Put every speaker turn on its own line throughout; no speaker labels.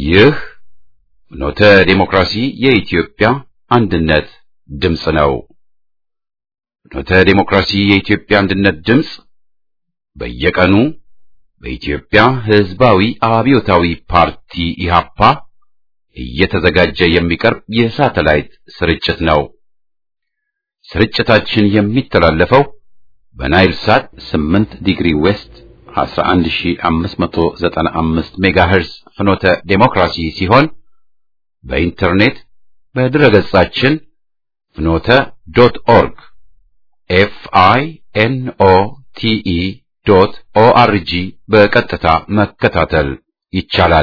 ይህ ኖተ ዴሞክራሲ የኢትዮጵያ አንድነት ድምፅ ነው። ኖተ ዴሞክራሲ የኢትዮጵያ አንድነት ድምፅ በየቀኑ በኢትዮጵያ ሕዝባዊ አብዮታዊ ፓርቲ ኢሃፓ እየተዘጋጀ የሚቀርብ የሳተላይት ስርጭት ነው። ስርጭታችን የሚተላለፈው በናይል ሳት 8 ዲግሪ ዌስት 11595 ሜጋሄርዝ ፍኖተ ዴሞክራሲ ሲሆን በኢንተርኔት በድረገጻችን ፍኖተ ዶት ኦርግ ኤፍ አይ ኤን ኦ ቲ ኢ ዶት ኦ አር ጂ በቀጥታ መከታተል ይቻላል።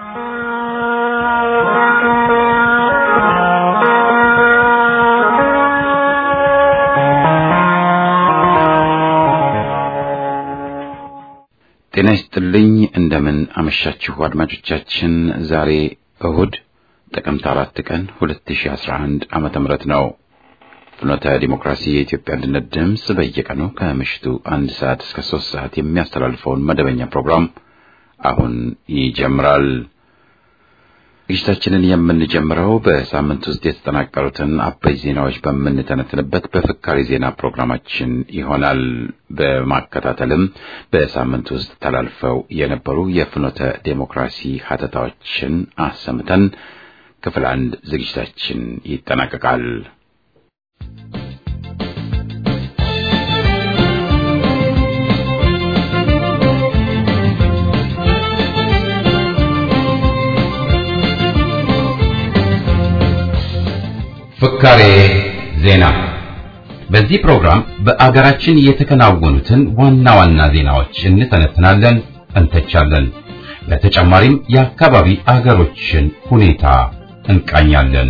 ጤና ይስጥልኝ። እንደምን አመሻችሁ አድማጮቻችን። ዛሬ እሁድ ጥቅምት አራት ቀን 2011 ዓመተ ምህረት ነው። ፍኖተ ዲሞክራሲ የኢትዮጵያ አንድነት ድምፅ በየቀኑ ከምሽቱ አንድ ሰዓት እስከ ሶስት ሰዓት የሚያስተላልፈውን መደበኛ ፕሮግራም አሁን ይጀምራል። ዝግጅታችንን የምንጀምረው በሳምንት ውስጥ የተጠናቀሩትን አበይ ዜናዎች በምንተነትንበት በፍካሪ ዜና ፕሮግራማችን ይሆናል። በማከታተልም በሳምንት ውስጥ ተላልፈው የነበሩ የፍኖተ ዴሞክራሲ ሀተታዎችን አሰምተን ክፍል አንድ ዝግጅታችን ይጠናቀቃል። ፍካሬ ዜና። በዚህ ፕሮግራም በአገራችን የተከናወኑትን ዋና ዋና ዜናዎች እንተነትናለን፣ እንተቻለን። በተጨማሪም የአካባቢ አገሮችን ሁኔታ እንቃኛለን።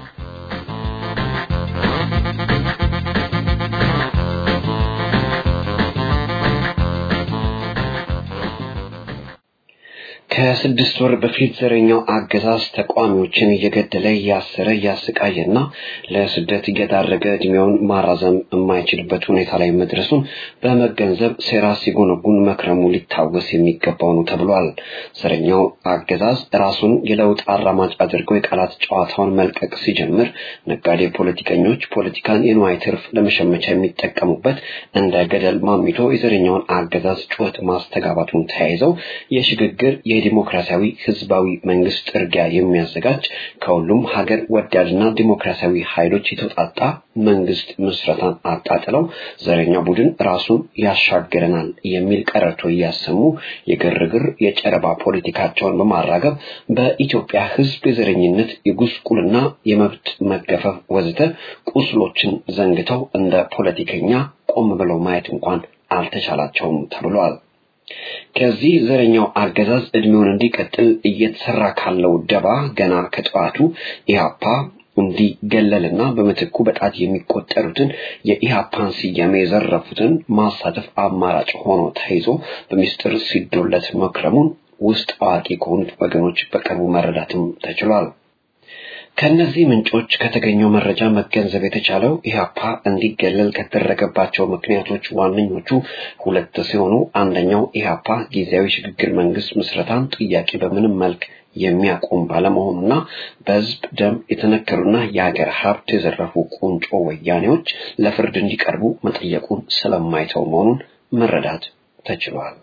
ከስድስት ወር በፊት ዘረኛው አገዛዝ ተቃዋሚዎችን እየገደለ እያሰረ እያሰቃየና ለስደት እየዳረገ እድሜውን ማራዘም የማይችልበት ሁኔታ ላይ መድረሱን በመገንዘብ ሴራ ሲጎነጉን መክረሙ ሊታወስ የሚገባው ነው ተብሏል። ዘረኛው አገዛዝ ራሱን የለውጥ አራማጅ አድርገው የቃላት ጨዋታውን መልቀቅ ሲጀምር ነጋዴ ፖለቲከኞች ፖለቲካን የንዋይ ትርፍ ለመሸመቻ የሚጠቀሙበት እንደ ገደል ማሚቶ የዘረኛውን አገዛዝ ጩኸት ማስተጋባቱን ተያይዘው የሽግግር የዲሞክራሲያዊ ህዝባዊ መንግስት ጥርጊያ የሚያዘጋጅ ከሁሉም ሀገር ወዳድና ዲሞክራሲያዊ ኃይሎች የተውጣጣ መንግስት ምስረታን አጣጥለው ዘረኛ ቡድን ራሱን ያሻገረናል የሚል ቀረርቶ እያሰሙ የግርግር የጨረባ ፖለቲካቸውን በማራገብ በኢትዮጵያ ህዝብ የዘረኝነት የጉስቁልና የመብት መገፈፍ ወዘተ ቁስሎችን ዘንግተው እንደ ፖለቲከኛ ቆም ብለው ማየት እንኳን አልተቻላቸውም ተብሏል። ከዚህ ዘረኛው አገዛዝ እድሜውን እንዲቀጥል እየተሰራ ካለው ደባ ገና ከጠዋቱ ኢህአፓ እንዲገለልና በምትኩ በጣት የሚቆጠሩትን የኢህአፓን ስያሜ የዘረፉትን ማሳተፍ አማራጭ ሆኖ ተይዞ በሚስጥር ሲዶለት መክረሙን ውስጥ አዋቂ ከሆኑት ወገኖች በቅርቡ መረዳትም ተችሏል። ከነዚህ ምንጮች ከተገኘው መረጃ መገንዘብ የተቻለው ኢህአፓ እንዲገለል ከተደረገባቸው ምክንያቶች ዋነኞቹ ሁለት ሲሆኑ አንደኛው ኢህአፓ ጊዜያዊ ሽግግር መንግስት ምስረታን ጥያቄ በምንም መልክ የሚያቆም ባለመሆኑና በህዝብ ደም የተነከሩና የሀገር ሀብት የዘረፉ ቁንጮ ወያኔዎች ለፍርድ እንዲቀርቡ መጠየቁን ስለማይተው መሆኑን መረዳት ተችሏል።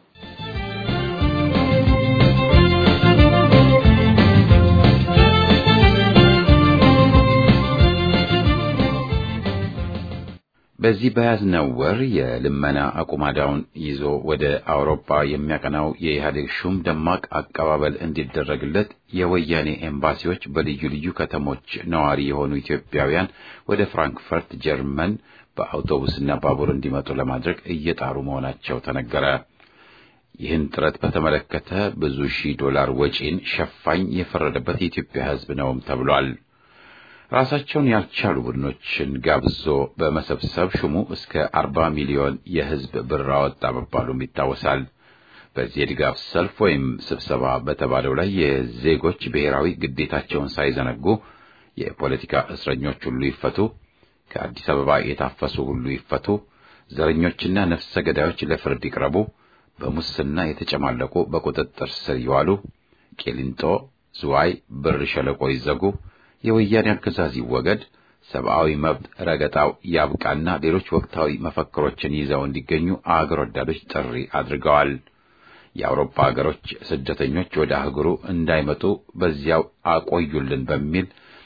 በዚህ በያዝነው ወር የልመና አቁማዳውን ይዞ ወደ አውሮፓ የሚያቀናው የኢህአዴግ ሹም ደማቅ አቀባበል እንዲደረግለት የወያኔ ኤምባሲዎች በልዩ ልዩ ከተሞች ነዋሪ የሆኑ ኢትዮጵያውያን ወደ ፍራንክፈርት ጀርመን በአውቶቡስና ባቡር እንዲመጡ ለማድረግ እየጣሩ መሆናቸው ተነገረ። ይህን ጥረት በተመለከተ ብዙ ሺህ ዶላር ወጪን ሸፋኝ የፈረደበት የኢትዮጵያ ሕዝብ ነውም ተብሏል። ራሳቸውን ያልቻሉ ቡድኖችን ጋብዞ በመሰብሰብ ሹሙ እስከ አርባ ሚሊዮን የሕዝብ ብር አወጣ መባሉም ይታወሳል። በዚህ የድጋፍ ሰልፍ ወይም ስብሰባ በተባለው ላይ የዜጎች ብሔራዊ ግዴታቸውን ሳይዘነጉ የፖለቲካ እስረኞች ሁሉ ይፈቱ፣ ከአዲስ አበባ የታፈሱ ሁሉ ይፈቱ፣ ዘረኞችና ነፍሰ ገዳዮች ለፍርድ ይቅረቡ፣ በሙስና የተጨማለቁ በቁጥጥር ስር ይዋሉ፣ ቄሊንጦ፣ ዝዋይ፣ ብር ሸለቆ ይዘጉ፣ የወያኔ አገዛዝ ይወገድ፣ ሰብአዊ መብት ረገጣው ያብቃና ሌሎች ወቅታዊ መፈክሮችን ይዘው እንዲገኙ አገር ወዳዶች ጥሪ አድርገዋል። የአውሮፓ ሀገሮች ስደተኞች ወደ አህጉሩ እንዳይመጡ በዚያው አቆዩልን በሚል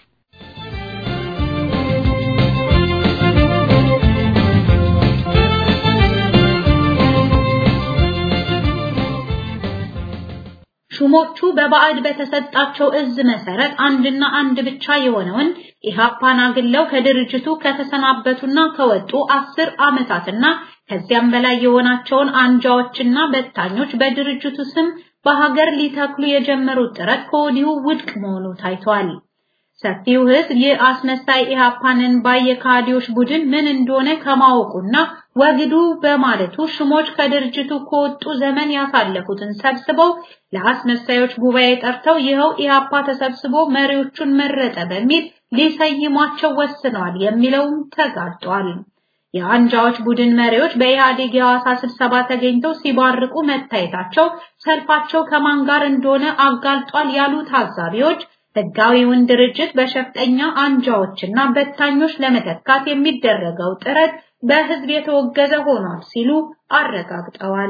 ሹሞቹ በባዕድ በተሰጣቸው እዝ መሰረት አንድና አንድ ብቻ የሆነውን ኢሃፓን አግለው ከድርጅቱ ከተሰናበቱና ከወጡ አስር ዓመታትና ከዚያም በላይ የሆናቸውን አንጃዎችና በታኞች በድርጅቱ ስም በሀገር ሊተክሉ የጀመሩት ጥረት ከወዲሁ ውድቅ መሆኑ ታይቷል። ሰፊው ሕዝብ ይህ አስመሳይ ኢሃፓንን ባየካዲዎች ቡድን ምን እንደሆነ ከማወቁና ወግዱ በማለቱ ሽሞች ከድርጅቱ ከወጡ ዘመን ያሳለፉትን ሰብስበው ለአስመሳዮች ጉባኤ ጠርተው ይኸው ኢሃፓ ተሰብስቦ መሪዎቹን መረጠ በሚል ሊሰይሟቸው ወስነዋል የሚለውም ተጋልጧል። የአንጃዎች ቡድን መሪዎች በኢህአዴግ የሐዋሳ ስብሰባ ተገኝተው ሲባርቁ መታየታቸው ሰልፋቸው ከማን ጋር እንደሆነ አጋልጧል ያሉ ታዛቢዎች ህጋዊውን ድርጅት በሸፍጠኛ አንጃዎችና በታኞች ለመተካት የሚደረገው ጥረት በህዝብ የተወገዘ ሆኗል ሲሉ አረጋግጠዋል።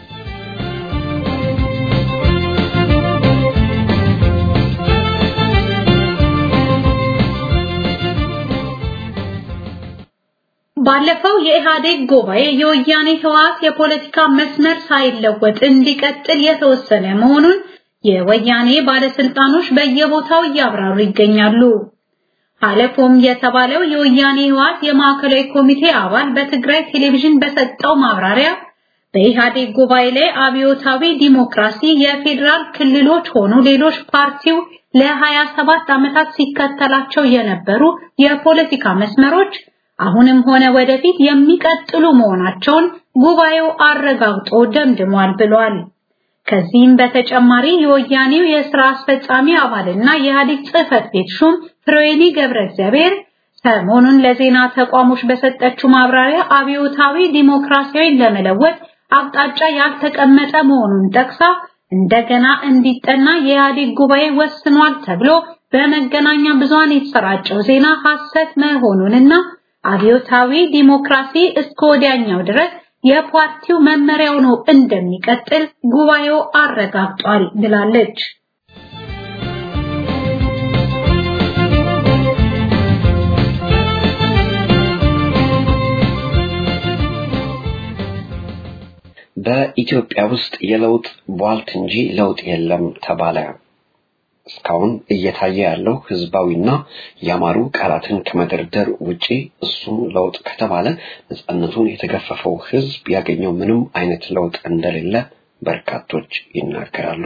ባለፈው የኢህአዴግ ጉባኤ የወያኔ ህወሓት የፖለቲካ መስመር ሳይለወጥ እንዲቀጥል የተወሰነ መሆኑን የወያኔ ባለስልጣኖች በየቦታው እያብራሩ ይገኛሉ። አለፎም የተባለው የወያኔ ህወሓት የማዕከላዊ ኮሚቴ አባል በትግራይ ቴሌቪዥን በሰጠው ማብራሪያ በኢህአዴግ ጉባኤ ላይ አብዮታዊ ዲሞክራሲ የፌዴራል ክልሎች ሆኑ ሌሎች ፓርቲው ለ27 ዓመታት ሲከተላቸው የነበሩ የፖለቲካ መስመሮች አሁንም ሆነ ወደፊት የሚቀጥሉ መሆናቸውን ጉባኤው አረጋግጦ ደምድሟል ብሏል። ከዚህም በተጨማሪ የወያኔው የሥራ አስፈጻሚ አባልና የኢህአዴግ ጽህፈት ቤት ሹም ፍሬዌኒ ገብረ እግዚአብሔር ሰሞኑን ለዜና ተቋሞች በሰጠችው ማብራሪያ አብዮታዊ ዲሞክራሲያዊን ለመለወጥ አቅጣጫ ያልተቀመጠ መሆኑን ጠቅሳ እንደገና እንዲጠና የኢህአዴግ ጉባኤ ወስኗል ተብሎ በመገናኛ ብዙሃን የተሰራጨው ዜና ሐሰት መሆኑንና አብዮታዊ ዲሞክራሲ እስከ ወዲያኛው ድረስ የፓርቲው መመሪያው ነው እንደሚቀጥል ጉባኤው አረጋግጧል ብላለች።
በኢትዮጵያ ውስጥ የለውጥ ቧልት እንጂ ለውጥ የለም ተባለ። እስካሁን እየታየ ያለው ህዝባዊና ያማሩ ቃላትን ከመደርደር ውጪ እሱም ለውጥ ከተባለ ነፃነቱን የተገፈፈው ህዝብ ያገኘው ምንም አይነት ለውጥ እንደሌለ በርካቶች ይናገራሉ።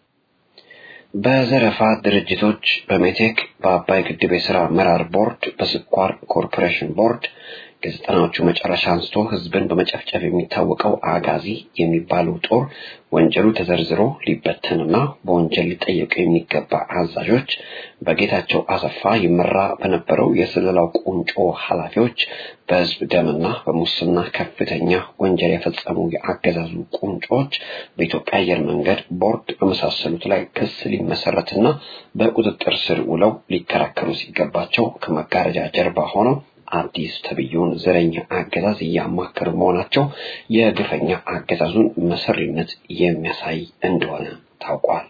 በዘረፋ ድርጅቶች፣ በሜቴክ፣ በአባይ ግድብ የሥራ አመራር ቦርድ፣ በስኳር ኮርፖሬሽን ቦርድ ከዘጠናዎቹ መጨረሻ አንስቶ ህዝብን በመጨፍጨፍ የሚታወቀው አጋዚ የሚባለው ጦር ወንጀሉ ተዘርዝሮ ሊበተንና በወንጀል ሊጠየቁ የሚገባ አዛዦች በጌታቸው አሰፋ ይመራ በነበረው የስለላው ቁንጮ ኃላፊዎች በህዝብ ደምና በሙስና ከፍተኛ ወንጀል የፈጸሙ የአገዛዙ ቁንጮች በኢትዮጵያ አየር መንገድ ቦርድ በመሳሰሉት ላይ ክስ ሊመሰረትና በቁጥጥር ስር ውለው ሊከራከሩ ሲገባቸው ከመጋረጃ ጀርባ ሆነው አዲስ ተብዬውን ዘረኛ አገዛዝ እያማከሩ መሆናቸው የግፈኛ አገዛዙን መሰሪነት የሚያሳይ እንደሆነ ታውቋል።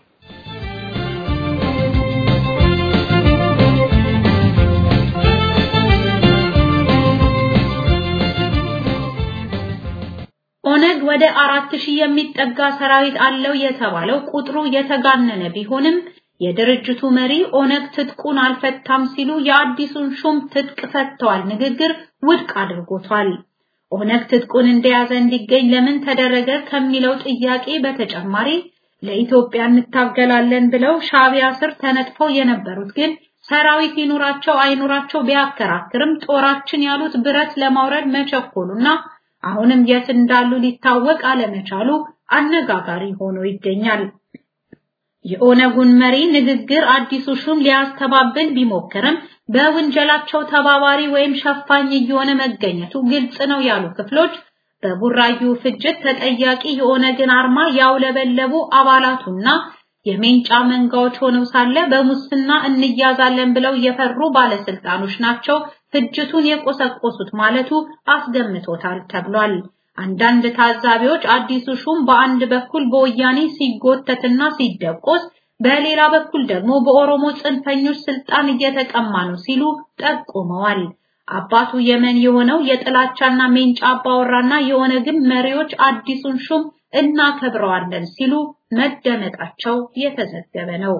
ኦነግ ወደ አራት ሺህ የሚጠጋ ሰራዊት አለው የተባለው ቁጥሩ የተጋነነ ቢሆንም የድርጅቱ መሪ ኦነግ ትጥቁን አልፈታም ሲሉ የአዲሱን ሹም ትጥቅ ፈተዋል ንግግር ውድቅ አድርጎታል። ኦነግ ትጥቁን እንደያዘ እንዲገኝ ለምን ተደረገ ከሚለው ጥያቄ በተጨማሪ ለኢትዮጵያ እንታገላለን ብለው ሻቢያ ስር ተነጥፈው የነበሩት ግን ሰራዊት ይኑራቸው አይኑራቸው ቢያከራክርም ጦራችን ያሉት ብረት ለማውረድ መቸኮሉና አሁንም የት እንዳሉ ሊታወቅ አለመቻሉ አነጋጋሪ ሆኖ ይገኛል። የኦነጉን መሪ ንግግር አዲሱ ሹም ሊያስተባብል ቢሞክርም በውንጀላቸው ተባባሪ ወይም ሸፋኝ እየሆነ መገኘቱ ግልጽ ነው ያሉ ክፍሎች በቡራዩ ፍጅት ተጠያቂ የኦነግን አርማ ያውለበለቡ አባላቱና የሜንጫ መንጋዎች ሆነው ሳለ በሙስና እንያዛለን ብለው የፈሩ ባለስልጣኖች ናቸው ፍጅቱን የቆሰቆሱት ማለቱ አስገምቶታል ተብሏል። አንዳንድ ታዛቢዎች አዲሱ ሹም በአንድ በኩል በወያኔ ሲጎተትና ሲደቆስ በሌላ በኩል ደግሞ በኦሮሞ ጽንፈኞች ስልጣን እየተቀማ ነው ሲሉ ጠቁመዋል። አባቱ የመን የሆነው የጥላቻና ሜንጫ አባወራና የሆነ ግን መሪዎች አዲሱን ሹም እናከብረዋለን ሲሉ መደመጣቸው የተዘገበ ነው።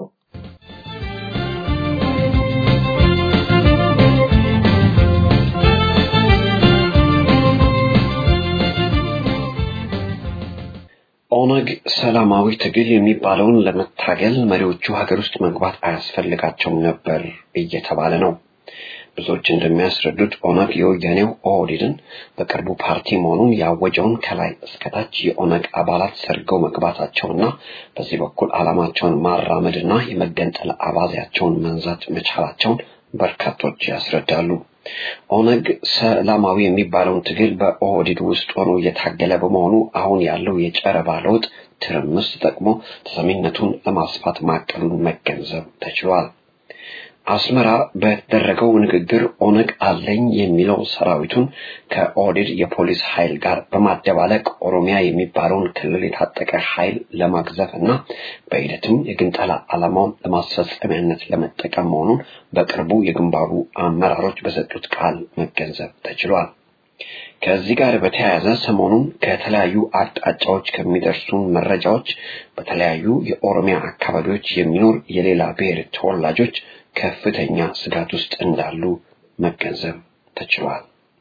ኦነግ ሰላማዊ ትግል የሚባለውን ለመታገል መሪዎቹ ሀገር ውስጥ መግባት አያስፈልጋቸውም ነበር እየተባለ ነው። ብዙዎች እንደሚያስረዱት ኦነግ የወያኔው ኦህዴድን በቅርቡ ፓርቲ መሆኑን ያወጀውን ከላይ እስከታች የኦነግ አባላት ሰርገው መግባታቸውና በዚህ በኩል ዓላማቸውን ማራመድና የመገንጠል አባዜያቸውን መንዛት መቻላቸውን በርካቶች ያስረዳሉ። ኦነግ ሰላማዊ የሚባለውን ትግል በኦህዴድ ውስጥ ሆኖ እየታገለ በመሆኑ አሁን ያለው የጨረባ ለውጥ ትርምስ ተጠቅሞ ተሰሚነቱን ለማስፋት ማቀዱን መገንዘብ ተችሏል። አስመራ በተደረገው ንግግር ኦነግ አለኝ የሚለው ሰራዊቱን ከኦህዴድ የፖሊስ ኃይል ጋር በማደባለቅ ኦሮሚያ የሚባለውን ክልል የታጠቀ ኃይል ለማግዘፍ እና በሂደትም የግንጠላ ዓላማውን ለማስፈጸሚያነት ለመጠቀም መሆኑን በቅርቡ የግንባሩ አመራሮች በሰጡት ቃል መገንዘብ ተችሏል። ከዚህ ጋር በተያያዘ ሰሞኑን ከተለያዩ አቅጣጫዎች ከሚደርሱን መረጃዎች በተለያዩ የኦሮሚያ አካባቢዎች የሚኖር የሌላ ብሔር ተወላጆች ከፍተኛ ስጋት ውስጥ እንዳሉ መገንዘብ ተችሏል።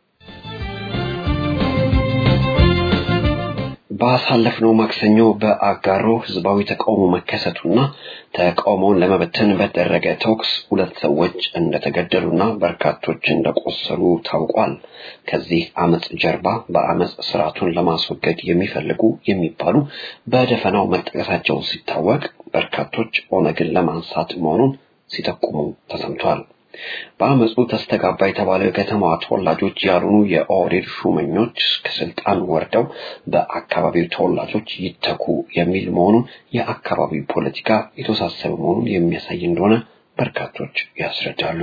ባሳለፍነው ማክሰኞ በአጋሮ ህዝባዊ ተቃውሞ መከሰቱና ተቃውሞውን ለመበተን በተደረገ ተኩስ ሁለት ሰዎች እንደተገደሉና በርካቶች እንደቆሰሉ ታውቋል። ከዚህ አመፅ ጀርባ በአመፅ ስርዓቱን ለማስወገድ የሚፈልጉ የሚባሉ በደፈናው መጠቀሳቸው ሲታወቅ፣ በርካቶች ኦነግን ለማንሳት መሆኑን ሲጠቁሙ ተሰምቷል። በአመፁ ተስተጋባ የተባለው የከተማዋ ተወላጆች ያልሆኑ የኦህዴድ ሹመኞች ከስልጣን ወርደው በአካባቢው ተወላጆች ይተኩ የሚል መሆኑን የአካባቢው ፖለቲካ የተወሳሰበ መሆኑን የሚያሳይ እንደሆነ በርካቶች ያስረዳሉ።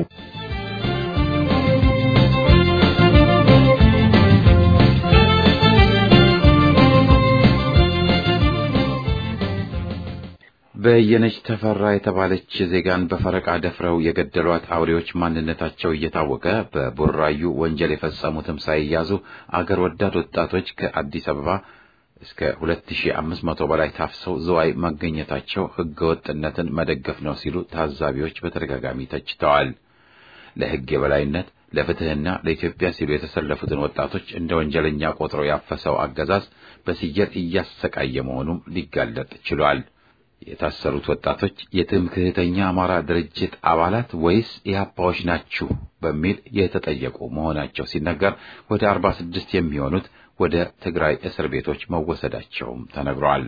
በየነች ተፈራ የተባለች ዜጋን በፈረቃ ደፍረው የገደሏት አውሬዎች ማንነታቸው እየታወቀ በቡራዩ ወንጀል የፈጸሙትም ሳይያዙ አገር ወዳድ ወጣቶች ከአዲስ አበባ እስከ 2500 በላይ ታፍሰው ዝዋይ መገኘታቸው ህገወጥነትን መደገፍ ነው ሲሉ ታዛቢዎች በተደጋጋሚ ተችተዋል። ለህግ የበላይነት ለፍትህና ለኢትዮጵያ ሲሉ የተሰለፉትን ወጣቶች እንደ ወንጀለኛ ቆጥሮ ያፈሰው አገዛዝ በስየል እያሰቃየ መሆኑም ሊጋለጥ ችሏል። የታሰሩት ወጣቶች የትምክህተኛ አማራ ድርጅት አባላት ወይስ ኢህአፓዎች ናችሁ በሚል የተጠየቁ መሆናቸው ሲነገር ወደ 46 የሚሆኑት ወደ ትግራይ እስር ቤቶች መወሰዳቸውም ተነግሯል።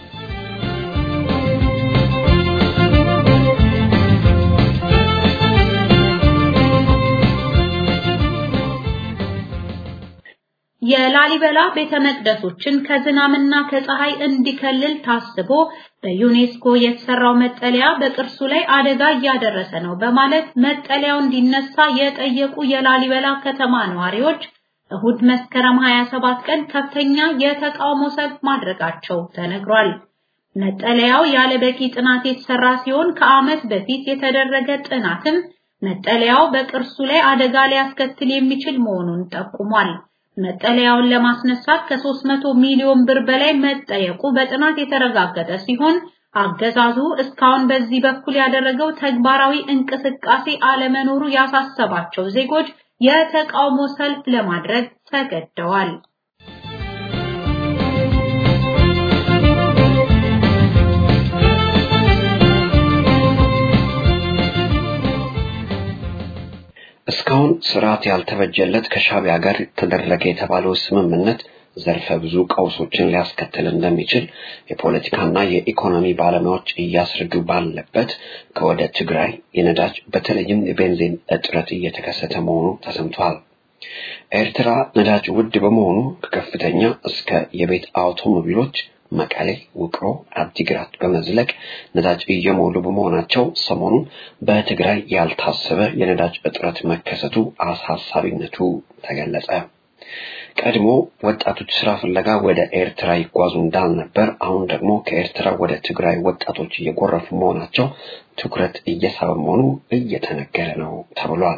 የላሊበላ ቤተ መቅደሶችን ከዝናብና ከፀሐይ እንዲከልል ታስቦ በዩኔስኮ የተሰራው መጠለያ በቅርሱ ላይ አደጋ እያደረሰ ነው በማለት መጠለያው እንዲነሳ የጠየቁ የላሊበላ ከተማ ነዋሪዎች እሁድ መስከረም 27 ቀን ከፍተኛ የተቃውሞ ሰልፍ ማድረጋቸው ተነግሯል። መጠለያው ያለ በቂ ጥናት የተሰራ ሲሆን ከዓመት በፊት የተደረገ ጥናትም መጠለያው በቅርሱ ላይ አደጋ ሊያስከትል የሚችል መሆኑን ጠቁሟል። መጠለያውን ለማስነሳት ከ300 ሚሊዮን ብር በላይ መጠየቁ በጥናት የተረጋገጠ ሲሆን አገዛዙ እስካሁን በዚህ በኩል ያደረገው ተግባራዊ እንቅስቃሴ አለመኖሩ ያሳሰባቸው ዜጎች የተቃውሞ ሰልፍ ለማድረግ ተገደዋል።
እስካሁን ስርዓት ያልተበጀለት ከሻቢያ ጋር ተደረገ የተባለው ስምምነት ዘርፈ ብዙ ቀውሶችን ሊያስከትል እንደሚችል የፖለቲካና የኢኮኖሚ ባለሙያዎች እያስረዱ ባለበት ከወደ ትግራይ የነዳጅ በተለይም የቤንዚን እጥረት እየተከሰተ መሆኑ ተሰምቷል። ኤርትራ ነዳጅ ውድ በመሆኑ ከከፍተኛ እስከ የቤት አውቶሞቢሎች መቀሌ፣ ውቅሮ፣ አዲግራት በመዝለቅ ነዳጅ እየሞሉ በመሆናቸው ሰሞኑን በትግራይ ያልታሰበ የነዳጅ እጥረት መከሰቱ አሳሳቢነቱ ተገለጸ። ቀድሞ ወጣቶች ስራ ፍለጋ ወደ ኤርትራ ይጓዙ እንዳልነበር አሁን ደግሞ ከኤርትራ ወደ ትግራይ ወጣቶች እየጎረፉ መሆናቸው ትኩረት እየሳበ መሆኑ እየተነገረ ነው ተብሏል።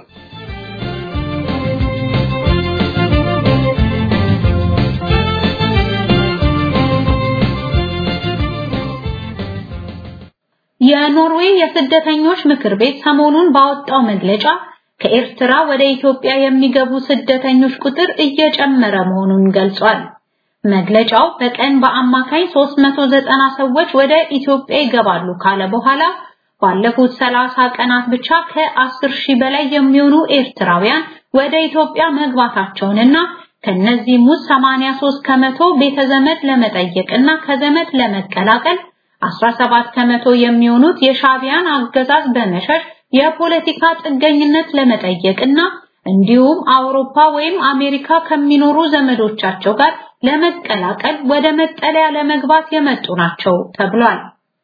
የኖርዌይ የስደተኞች ምክር ቤት ሰሞኑን ባወጣው መግለጫ ከኤርትራ ወደ ኢትዮጵያ የሚገቡ ስደተኞች ቁጥር እየጨመረ መሆኑን ገልጿል። መግለጫው በቀን በአማካይ 390 ሰዎች ወደ ኢትዮጵያ ይገባሉ ካለ በኋላ ባለፉት 30 ቀናት ብቻ ከ10 ሺህ በላይ የሚሆኑ ኤርትራውያን ወደ ኢትዮጵያ መግባታቸውንና ከነዚህም ውስጥ 83 ከመቶ ቤተዘመድ ለመጠየቅና ከዘመድ ለመቀላቀል 17 ከመቶ የሚሆኑት የሻቢያን አገዛዝ በመሸሽ የፖለቲካ ጥገኝነት ለመጠየቅና እንዲሁም አውሮፓ ወይም አሜሪካ ከሚኖሩ ዘመዶቻቸው ጋር ለመቀላቀል ወደ መጠለያ ለመግባት የመጡ ናቸው ተብሏል።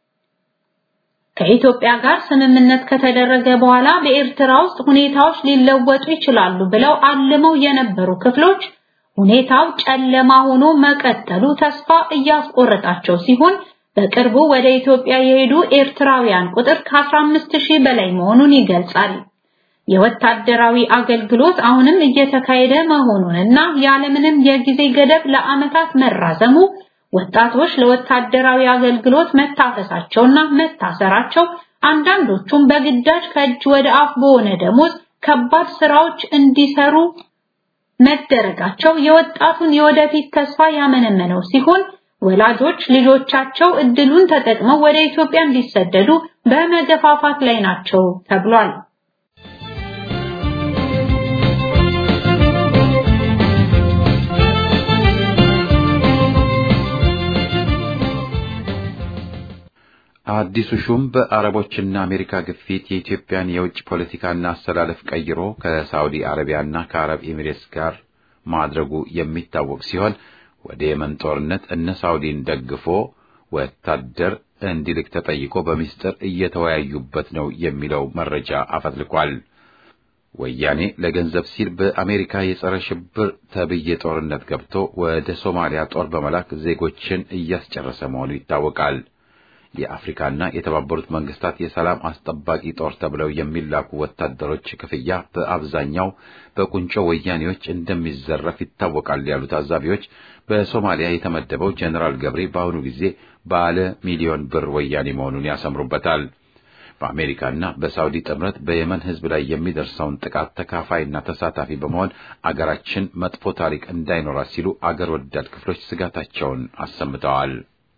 ከኢትዮጵያ ጋር ስምምነት ከተደረገ በኋላ በኤርትራ ውስጥ ሁኔታዎች ሊለወጡ ይችላሉ ብለው አልመው የነበሩ ክፍሎች ሁኔታው ጨለማ ሆኖ መቀጠሉ ተስፋ እያስቆረጣቸው ሲሆን በቅርቡ ወደ ኢትዮጵያ የሄዱ ኤርትራውያን ቁጥር ከ15 ሺህ በላይ መሆኑን ይገልጻል። የወታደራዊ አገልግሎት አሁንም እየተካሄደ መሆኑንና ያለምንም የጊዜ ገደብ ለዓመታት መራዘሙ ወጣቶች ለወታደራዊ አገልግሎት መታፈሳቸውና መታሰራቸው አንዳንዶቹም በግዳጅ ከእጅ ወደ አፍ በሆነ ደሞዝ ከባድ ስራዎች እንዲሰሩ መደረጋቸው የወጣቱን የወደፊት ተስፋ ያመነመነው ሲሆን ወላጆች ልጆቻቸው እድሉን ተጠቅመው ወደ ኢትዮጵያ እንዲሰደዱ በመገፋፋት ላይ ናቸው ተብሏል።
አዲሱ ሹም በአረቦችና አሜሪካ ግፊት የኢትዮጵያን የውጭ ፖለቲካና አስተላለፍ ቀይሮ ከሳውዲ አረቢያና ከአረብ ኤሚሬትስ ጋር ማድረጉ የሚታወቅ ሲሆን ወደ የመን ጦርነት እነ ሳውዲን ደግፎ ወታደር እንዲልክ ተጠይቆ በሚስጥር እየተወያዩበት ነው የሚለው መረጃ አፈትልቋል። ወያኔ ለገንዘብ ሲል በአሜሪካ የጸረ ሽብር ተብዬ ጦርነት ገብቶ ወደ ሶማሊያ ጦር በመላክ ዜጎችን እያስጨረሰ መሆኑ ይታወቃል። የአፍሪካና የተባበሩት መንግስታት የሰላም አስጠባቂ ጦር ተብለው የሚላኩ ወታደሮች ክፍያ በአብዛኛው በቁንጮ ወያኔዎች እንደሚዘረፍ ይታወቃል ያሉ ታዛቢዎች በሶማሊያ የተመደበው ጀኔራል ገብሬ በአሁኑ ጊዜ ባለ ሚሊዮን ብር ወያኔ መሆኑን ያሰምሩበታል። በአሜሪካና በሳውዲ ጥምረት በየመን ሕዝብ ላይ የሚደርሰውን ጥቃት ተካፋይና ተሳታፊ በመሆን አገራችን መጥፎ ታሪክ እንዳይኖራት ሲሉ አገር ወዳድ ክፍሎች ስጋታቸውን አሰምተዋል።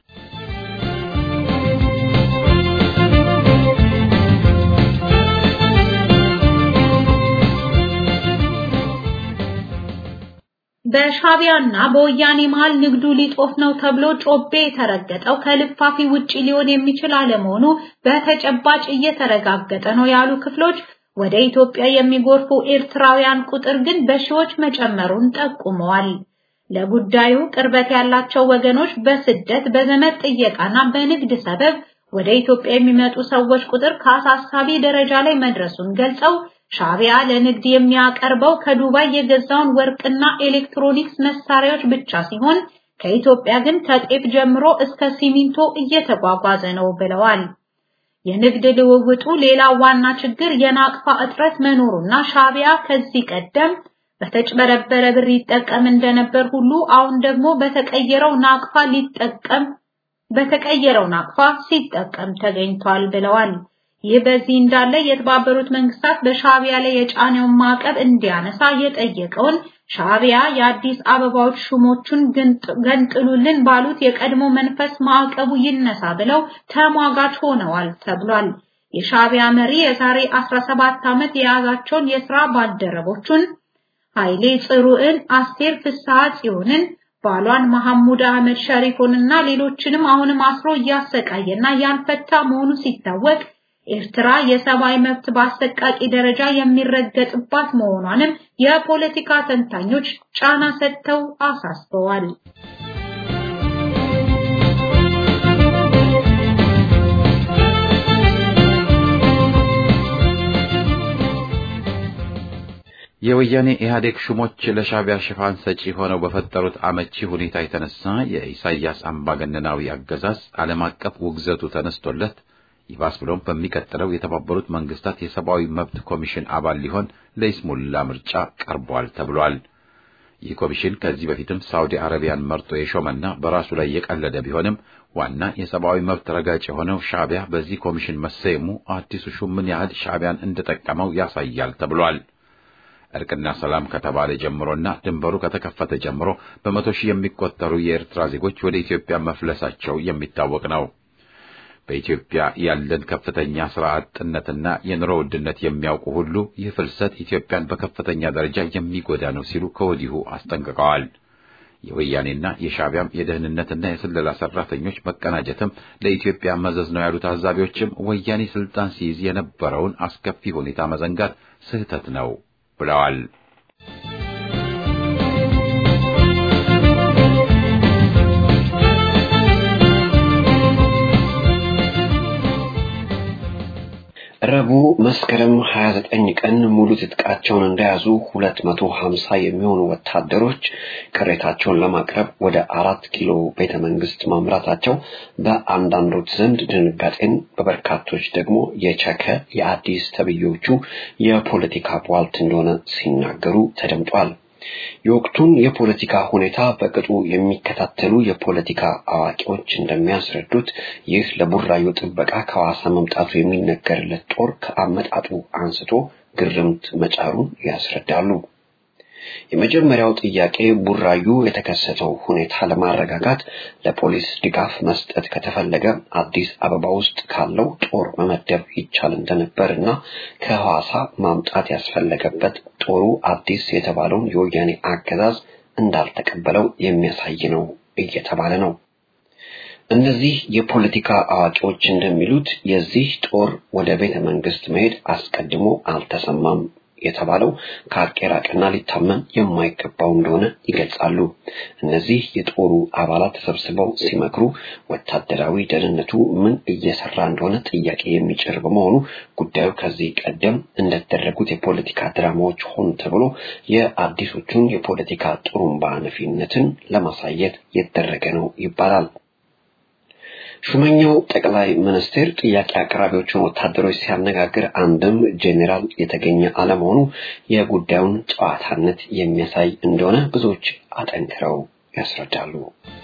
በሻቢያና በወያኔ መሃል ንግዱ ሊጦፍ ነው ተብሎ ጮቤ የተረገጠው ከልፋፊ ውጪ ሊሆን የሚችል አለመሆኑ በተጨባጭ እየተረጋገጠ ነው ያሉ ክፍሎች ወደ ኢትዮጵያ የሚጎርፉ ኤርትራውያን ቁጥር ግን በሺዎች መጨመሩን ጠቁመዋል። ለጉዳዩ ቅርበት ያላቸው ወገኖች በስደት በዘመድ ጥየቃና በንግድ ሰበብ ወደ ኢትዮጵያ የሚመጡ ሰዎች ቁጥር ከአሳሳቢ ደረጃ ላይ መድረሱን ገልጸው ሻቢያ ለንግድ የሚያቀርበው ከዱባይ የገዛውን ወርቅና ኤሌክትሮኒክስ መሳሪያዎች ብቻ ሲሆን ከኢትዮጵያ ግን ከጤፍ ጀምሮ እስከ ሲሚንቶ እየተጓጓዘ ነው ብለዋል። የንግድ ልውውጡ ሌላ ዋና ችግር የናቅፋ እጥረት መኖሩና ሻቢያ ከዚህ ቀደም በተጭበረበረ ብር ይጠቀም እንደነበር ሁሉ አሁን ደግሞ በተቀየረው ናቅፋ ሊጠቀም በተቀየረው ናቅፋ ሲጠቀም ተገኝቷል ብለዋል። ይህ በዚህ እንዳለ የተባበሩት መንግስታት በሻቢያ ላይ የጫነውን ማዕቀብ እንዲያነሳ የጠየቀውን ሻቢያ የአዲስ አበባዎች ሹሞቹን ገንጥሉልን ባሉት የቀድሞ መንፈስ ማዕቀቡ ይነሳ ብለው ተሟጋች ሆነዋል ተብሏል። የሻቢያ መሪ የዛሬ 17 ዓመት የያዛቸውን የሥራ ባልደረቦቹን ኃይሌ ጽሩዕን፣ አስቴር ፍስሐ ጽዮንን፣ ባሏን መሐሙድ አህመድ ሸሪፎንና ሌሎችንም አሁንም አስሮ እያሰቃየና ያልፈታ መሆኑ ሲታወቅ ኤርትራ የሰብአዊ መብት በአሰቃቂ ደረጃ የሚረገጥባት መሆኗንም የፖለቲካ ተንታኞች ጫና ሰጥተው አሳስበዋል።
የወያኔ ኢህአዴግ ሹሞች ለሻዕቢያ ሽፋን ሰጪ ሆነው በፈጠሩት አመቺ ሁኔታ የተነሳ የኢሳያስ አምባገነናዊ አገዛዝ ዓለም አቀፍ ውግዘቱ ተነስቶለት ይባስ ብሎም በሚቀጥለው የተባበሩት መንግስታት የሰብአዊ መብት ኮሚሽን አባል ሊሆን ለይስሙላ ምርጫ ቀርቧል ተብሏል። ይህ ኮሚሽን ከዚህ በፊትም ሳውዲ አረቢያን መርጦ የሾመና በራሱ ላይ የቀለደ ቢሆንም ዋና የሰብአዊ መብት ረጋጭ የሆነው ሻዕቢያ በዚህ ኮሚሽን መሰየሙ አዲሱ ሹም ምን ያህል ሻዕቢያን እንደጠቀመው ያሳያል ተብሏል። እርቅና ሰላም ከተባለ ጀምሮና ድንበሩ ከተከፈተ ጀምሮ በመቶ ሺህ የሚቆጠሩ የኤርትራ ዜጎች ወደ ኢትዮጵያ መፍለሳቸው የሚታወቅ ነው። በኢትዮጵያ ያለን ከፍተኛ ስራ አጥነትና የኑሮ ውድነት የሚያውቁ ሁሉ ይህ ፍልሰት ኢትዮጵያን በከፍተኛ ደረጃ የሚጎዳ ነው ሲሉ ከወዲሁ አስጠንቅቀዋል። የወያኔና የሻዕቢያም የደህንነትና የስለላ ሰራተኞች መቀናጀትም ለኢትዮጵያ መዘዝ ነው ያሉ ታዛቢዎችም ወያኔ ስልጣን ሲይዝ የነበረውን አስከፊ ሁኔታ መዘንጋት ስህተት ነው ብለዋል።
ረቡዕ መስከረም 29 ቀን ሙሉ ትጥቃቸውን እንደያዙ 250 የሚሆኑ ወታደሮች ቅሬታቸውን ለማቅረብ ወደ አራት ኪሎ ቤተ መንግስት ማምራታቸው በአንዳንዶች ዘንድ ድንጋጤን፣ በበርካቶች ደግሞ የቸከ የአዲስ ተብዮቹ የፖለቲካ ቧልት እንደሆነ ሲናገሩ ተደምጧል። የወቅቱን የፖለቲካ ሁኔታ በቅጡ የሚከታተሉ የፖለቲካ አዋቂዎች እንደሚያስረዱት ይህ ለቡራዩ ጥበቃ ከሐዋሳ መምጣቱ የሚነገርለት ጦር ከአመጣጡ አንስቶ ግርምት መጫሩን ያስረዳሉ። የመጀመሪያው ጥያቄ ቡራዩ የተከሰተው ሁኔታ ለማረጋጋት ለፖሊስ ድጋፍ መስጠት ከተፈለገ አዲስ አበባ ውስጥ ካለው ጦር መመደብ ይቻል እንደነበር እና ከሐዋሳ ማምጣት ያስፈለገበት ጦሩ አዲስ የተባለውን የወያኔ አገዛዝ እንዳልተቀበለው የሚያሳይ ነው እየተባለ ነው። እነዚህ የፖለቲካ አዋቂዎች እንደሚሉት የዚህ ጦር ወደ ቤተ መንግስት መሄድ አስቀድሞ አልተሰማም የተባለው ከሀቅ የራቀና ሊታመን የማይገባው እንደሆነ ይገልጻሉ። እነዚህ የጦሩ አባላት ተሰብስበው ሲመክሩ ወታደራዊ ደህንነቱ ምን እየሰራ እንደሆነ ጥያቄ የሚጭር በመሆኑ ጉዳዩ ከዚህ ቀደም እንደተደረጉት የፖለቲካ ድራማዎች ሆን ተብሎ የአዲሶቹን የፖለቲካ ጥሩምባ ነፊነትን ለማሳየት የተደረገ ነው ይባላል። ሹመኛው ጠቅላይ ሚኒስትር ጥያቄ አቅራቢዎቹን ወታደሮች ሲያነጋግር አንድም ጄኔራል የተገኘ አለመሆኑ የጉዳዩን ጨዋታነት የሚያሳይ እንደሆነ ብዙዎች አጠንክረው ያስረዳሉ።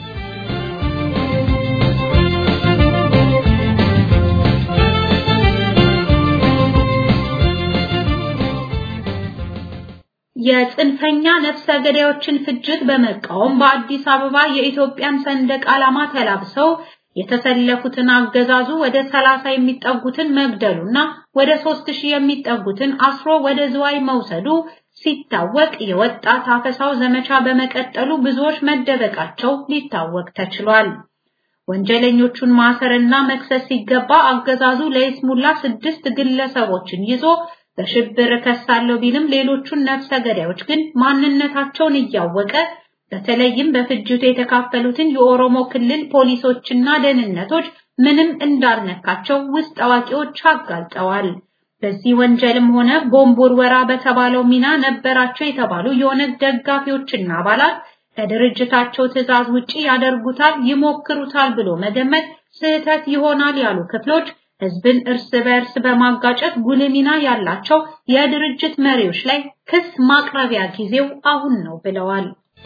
የጽንፈኛ ነፍሰ ገዳዮችን ፍጅት በመቃወም በአዲስ አበባ የኢትዮጵያን ሰንደቅ ዓላማ ተላብሰው የተሰለፉትን አገዛዙ ወደ 30 የሚጠጉትን መግደሉና ወደ 3000 የሚጠጉትን አስሮ ወደ ዝዋይ መውሰዱ ሲታወቅ የወጣት አፈሳው ዘመቻ በመቀጠሉ ብዙዎች መደበቃቸው ሊታወቅ ተችሏል። ወንጀለኞቹን ማሰርና መክሰስ ሲገባ አገዛዙ ለይስሙላ ስድስት ግለሰቦችን ይዞ በሽብር ከሳለው ቢልም ሌሎቹን ነፍሰ ገዳዮች ግን ማንነታቸውን እያወቀ በተለይም በፍጅቱ የተካፈሉትን የኦሮሞ ክልል ፖሊሶችና ደህንነቶች ምንም እንዳልነካቸው ውስጥ አዋቂዎች አጋልጠዋል። በዚህ ወንጀልም ሆነ ቦምብ ውርወራ በተባለው ሚና ነበራቸው የተባሉ የኦነግ ደጋፊዎችና አባላት ከድርጅታቸው ትዕዛዝ ውጪ ያደርጉታል፣ ይሞክሩታል ብሎ መገመት ስህተት ይሆናል ያሉ ክፍሎች ህዝብን እርስ በእርስ በማጋጨት ጉልህ ሚና ያላቸው የድርጅት መሪዎች ላይ ክስ ማቅረቢያ ጊዜው አሁን ነው ብለዋል።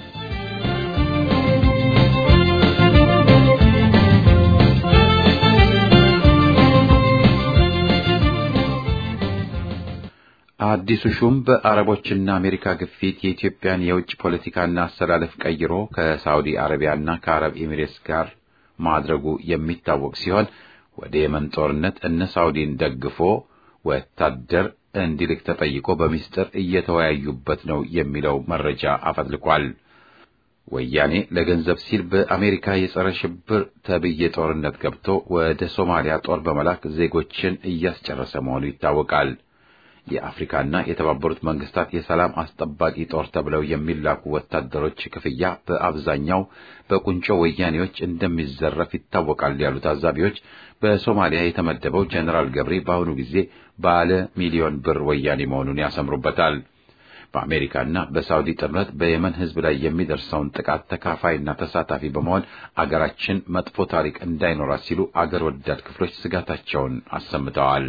አዲሱ ሹም በአረቦችና አሜሪካ ግፊት የኢትዮጵያን የውጭ ፖለቲካና አስተላለፍ ቀይሮ ከሳውዲ አረቢያና ከአረብ ኤሚሬትስ ጋር ማድረጉ የሚታወቅ ሲሆን ወደ የመን ጦርነት እነ ሳውዲን ደግፎ ወታደር እንዲልክ ተጠይቆ በሚስጥር እየተወያዩበት ነው የሚለው መረጃ አፈትልቋል። ወያኔ ለገንዘብ ሲል በአሜሪካ የጸረ ሽብር ተብዬ ጦርነት ገብቶ ወደ ሶማሊያ ጦር በመላክ ዜጎችን እያስጨረሰ መሆኑ ይታወቃል። የአፍሪካና የተባበሩት መንግስታት የሰላም አስጠባቂ ጦር ተብለው የሚላኩ ወታደሮች ክፍያ በአብዛኛው በቁንጮ ወያኔዎች እንደሚዘረፍ ይታወቃል ያሉ ታዛቢዎች በሶማሊያ የተመደበው ጀኔራል ገብሬ በአሁኑ ጊዜ ባለ ሚሊዮን ብር ወያኔ መሆኑን ያሰምሩበታል። በአሜሪካና በሳውዲ ጥምረት በየመን ሕዝብ ላይ የሚደርሰውን ጥቃት ተካፋይና ተሳታፊ በመሆን አገራችን መጥፎ ታሪክ እንዳይኖራት ሲሉ አገር ወዳድ ክፍሎች ስጋታቸውን አሰምተዋል።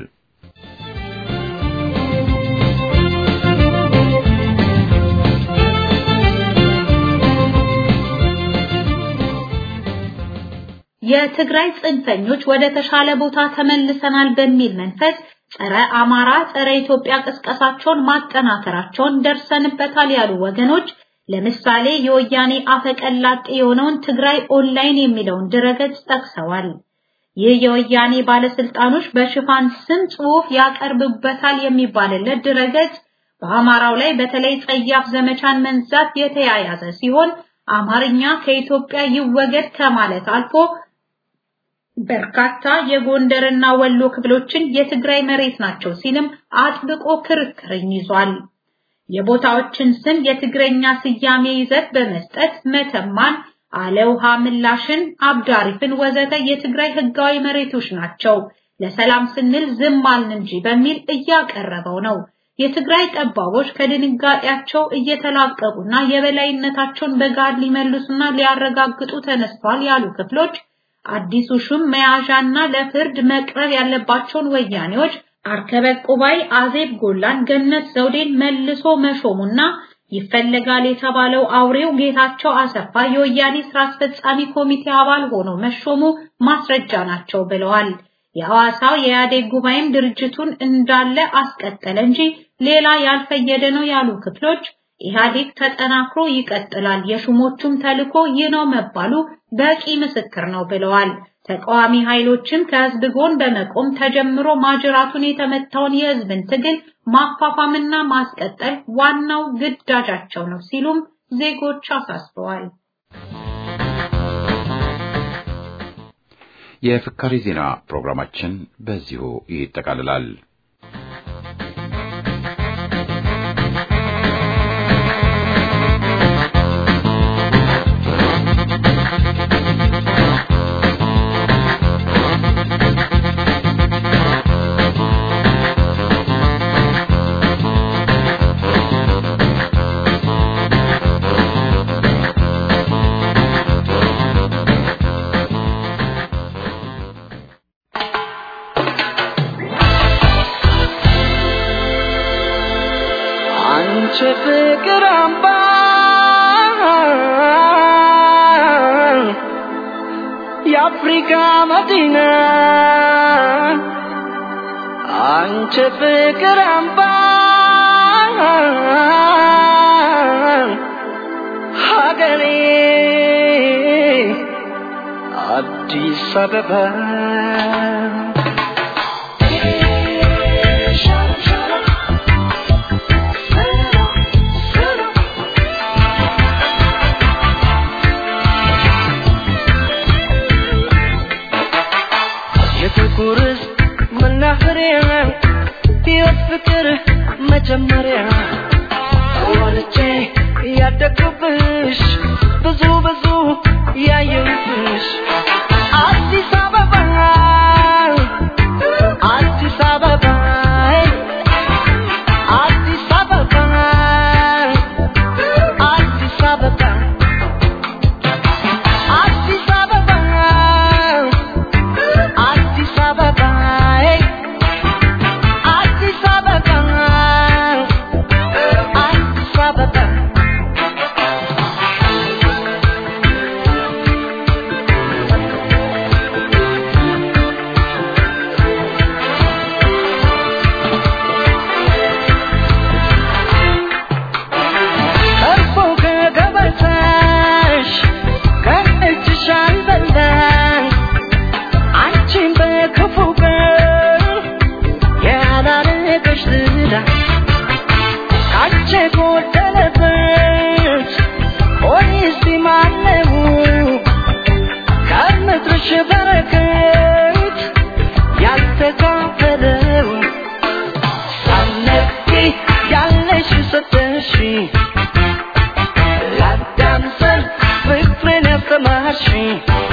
የትግራይ ጽንፈኞች ወደ ተሻለ ቦታ ተመልሰናል በሚል መንፈስ ጸረ አማራ፣ ጸረ ኢትዮጵያ ቅስቀሳቸውን ማጠናከራቸውን ደርሰንበታል ያሉ ወገኖች ለምሳሌ የወያኔ አፈቀላጤ የሆነውን ትግራይ ኦንላይን የሚለውን ድረገጽ ጠቅሰዋል። ይህ የወያኔ ባለስልጣኖች በሽፋን ስም ጽሑፍ ያቀርብበታል የሚባልለት ድረገጽ በአማራው ላይ በተለይ ጸያፍ ዘመቻን መንዛት የተያያዘ ሲሆን አማርኛ ከኢትዮጵያ ይወገድ ከማለት አልፎ በርካታ የጎንደርና ወሎ ክፍሎችን የትግራይ መሬት ናቸው ሲልም አጥብቆ ክርክርን ይዟል። የቦታዎችን ስም የትግረኛ ስያሜ ይዘት በመስጠት መተማን፣ አለውሃ ምላሽን፣ አብዳሪፍን ወዘተ የትግራይ ህጋዊ መሬቶች ናቸው፣ ለሰላም ስንል ዝም አልን እንጂ በሚል እያቀረበው ነው። የትግራይ ጠባቦች ከድንጋጤያቸው እየተላቀቁና የበላይነታቸውን በጋድ ሊመልሱና ሊያረጋግጡ ተነስተዋል ያሉ ክፍሎች አዲሱ ሹም መያዣና ለፍርድ መቅረብ ያለባቸውን ወያኔዎች አርከበ ቁባይ፣ አዜብ ጎላን፣ ገነት ዘውዴን መልሶ መሾሙና ይፈለጋል የተባለው አውሬው ጌታቸው አሰፋ የወያኔ ስራ አስፈጻሚ ኮሚቴ አባል ሆኖ መሾሙ ማስረጃ ናቸው ብለዋል። የሐዋሳው የኢህአዴግ ጉባኤም ድርጅቱን እንዳለ አስቀጠለ እንጂ ሌላ ያልፈየደ ነው ያሉ ክፍሎች ኢህአዴግ ተጠናክሮ ይቀጥላል፣ የሹሞቹም ተልዕኮ ይህ ነው መባሉ በቂ ምስክር ነው ብለዋል። ተቃዋሚ ኃይሎችም ከህዝብ ጎን በመቆም ተጀምሮ ማጅራቱን የተመታውን የህዝብን ትግል ማፋፋምና ማስቀጠል ዋናው ግዳጃቸው ነው ሲሉም ዜጎች አሳስበዋል።
የፍካሪ ዜና ፕሮግራማችን በዚሁ ይጠቃልላል።
አንቺ ፍቅር አምባ የአፍሪካ መዲና አንቺ ፍቅር አምባ ሀገሬ አዲስ አበባ የጥቁር ሕዝብ መናኸሪያ ሕይወት ፍቅር መጀመሪያ ወልጄ ያደግኩብሽ ብዙ ብዙ ያየሁብሽ አዲስ አበባ አዲስ አበባ አዲስ አበባ አዲስ አበባ አዲስ አበባ አዲስ አበባ አዲስ አበባ አዲስ አበባ ቀርቦ ከገበታሽ ከእጅሽ አልበላሽ አንቺን በክፉ ቀን ያላረገሽ ዝላ ካንቺ ጎደለበት ሆኔስ ማነው ከምድርሽ በረከት ያልተካፈለው ሳነቂ ያለሽ ሰጠሽ ለአዳም ዘር ፍቅርን ያስተማርሽኝ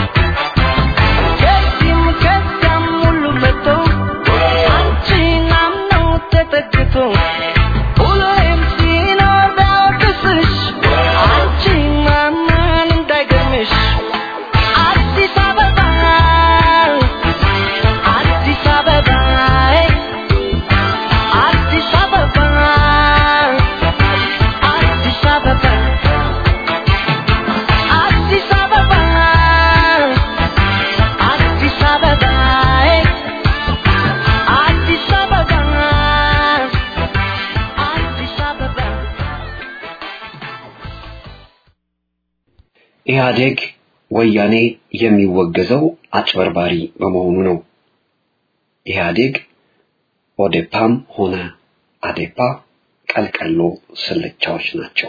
ከዚህም ከዚያም ሁሉ መጥቶ አንቺን አምኖ ተጠግቶ ሁሌም ሲኖር
ኢህአዴግ ወያኔ የሚወገዘው አጭበርባሪ በመሆኑ ነው። ኢህአዴግ ኦዴፓም ሆነ አዴፓ ቀልቀሎ ስልቻዎች ናቸው።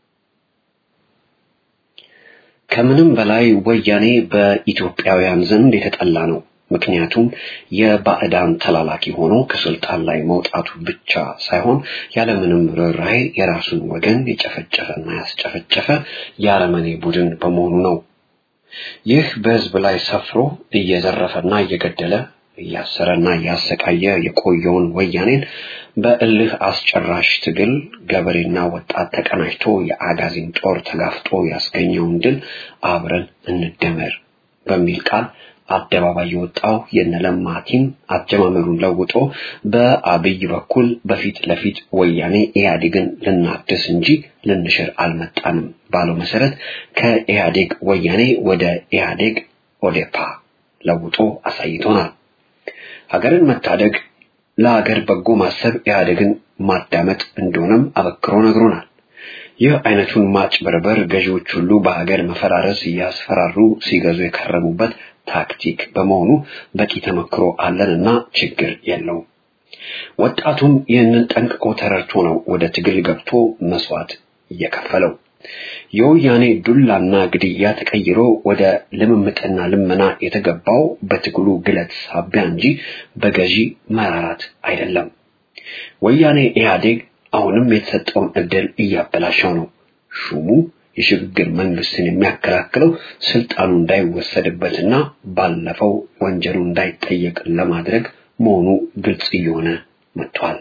ከምንም በላይ ወያኔ በኢትዮጵያውያን ዘንድ የተጠላ ነው። ምክንያቱም የባዕዳን ተላላኪ ሆኖ ከስልጣን ላይ መውጣቱ ብቻ ሳይሆን ያለምንም ርኅራኄ የራሱን ወገን የጨፈጨፈና ያስጨፈጨፈ የአረመኔ ቡድን በመሆኑ ነው። ይህ በህዝብ ላይ ሰፍሮ እየዘረፈና እየገደለ እያሰረና እያሰቃየ የቆየውን ወያኔን በእልህ አስጨራሽ ትግል ገበሬና ወጣት ተቀናጅቶ የአጋዚን ጦር ተጋፍጦ ያስገኘውን ድል አብረን እንደመር በሚል ቃል አደባባይ የወጣው የነለማ ቲም አጀማመሩን ለውጦ በአብይ በኩል በፊት ለፊት ወያኔ ኢህአዴግን ልናድስ እንጂ ልንሽር አልመጣንም ባለው መሰረት ከኢህአዴግ ወያኔ ወደ ኢህአዴግ ኦዴፓ ለውጦ አሳይቶናል። ሀገርን መታደግ ለሀገር በጎ ማሰብ ኢህአዴግን ማዳመጥ እንደሆነም አበክሮ ነግሮናል። ይህ አይነቱን ማጭበርበር ገዢዎች ሁሉ በሀገር መፈራረስ እያስፈራሩ ሲገዙ የከረሙበት ታክቲክ በመሆኑ በቂ ተመክሮ አለንና ችግር የለውም። ወጣቱም ይህንን ጠንቅቆ ተረድቶ ነው ወደ ትግል ገብቶ መስዋዕት እየከፈለው። የወያኔ ዱላና ግድያ ተቀይሮ ወደ ልምምጥና ልመና የተገባው በትግሉ ግለት ሳቢያ እንጂ በገዢ መራራት አይደለም። ወያኔ ኢህአዴግ አሁንም የተሰጠውን እድል እያበላሸው ነው። ሹሙ የሽግግር መንግስትን የሚያከላክለው ስልጣኑ እንዳይወሰድበትና ባለፈው ወንጀሉ እንዳይጠየቅ ለማድረግ መሆኑ ግልጽ እየሆነ መጥቷል።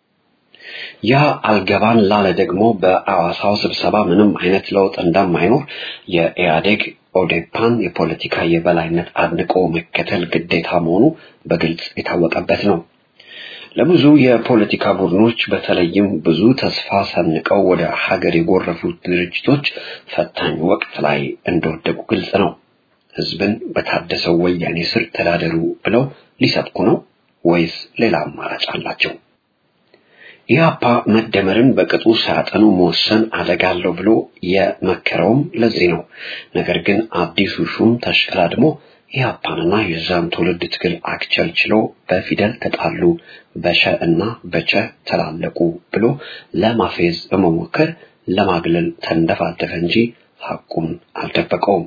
ያ አልገባን ላለ ደግሞ በአዋሳው ስብሰባ ምንም አይነት ለውጥ እንደማይኖር የኢህአዴግ ኦዴፓን የፖለቲካ የበላይነት አድንቆ መከተል ግዴታ መሆኑ በግልጽ የታወቀበት ነው። ለብዙ የፖለቲካ ቡድኖች በተለይም ብዙ ተስፋ ሰንቀው ወደ ሀገር የጎረፉት ድርጅቶች ፈታኝ ወቅት ላይ እንደወደቁ ግልጽ ነው። ህዝብን በታደሰው ወያኔ ስር ተዳደሩ ብለው ሊሰብኩ ነው ወይስ ሌላ አማራጭ አላቸው? ኢህአፓ መደመርን በቅጡ ሳያጠኑ መወሰን አደጋ አለው ብሎ የመከረውም ለዚህ ነው። ነገር ግን አዲሱ ሹም ተሽቀዳድሞ ኢህአፓንና የዛን ትውልድ ትግል አክቸልችሎ በፊደል ተጣሉ፣ በሸ እና በቸ ተላለቁ ብሎ ለማፌዝ በመሞከር ለማግለል ተንደፋደፈ እንጂ ሐቁን አልደበቀውም።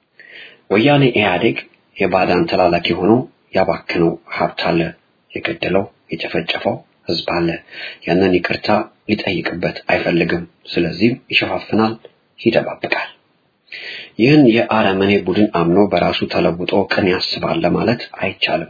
ወያኔ ኢህአዴግ የባዳን ተላላኪ ሆኖ ያባክነው ሀብት አለ፣ የገደለው የጨፈጨፈው ህዝብ አለ። ያንን ይቅርታ ሊጠይቅበት አይፈልግም። ስለዚህም ይሸፋፍናል፣ ይደባብቃል። ይህን የአረመኔ ቡድን አምኖ በራሱ ተለውጦ ቅን ያስባል ለማለት አይቻልም።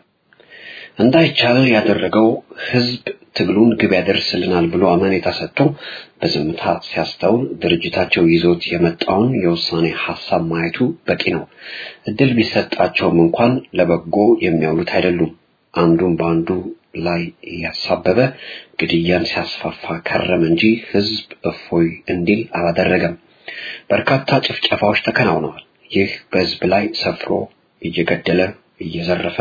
እንዳይቻል ያደረገው ህዝብ ትግሉን ግብ ያደርስልናል ብሎ አመኔታ ሰጥቶ በዝምታ ሲያስተውል ድርጅታቸው ይዞት የመጣውን የውሳኔ ሀሳብ ማየቱ በቂ ነው። እድል ቢሰጣቸውም እንኳን ለበጎ የሚያውሉት አይደሉም። አንዱን በአንዱ ላይ እያሳበበ ግድያን ሲያስፋፋ ከረም እንጂ ህዝብ እፎይ እንዲል አላደረገም። በርካታ ጭፍጨፋዎች ተከናውነዋል። ይህ በህዝብ ላይ ሰፍሮ እየገደለ እየዘረፈ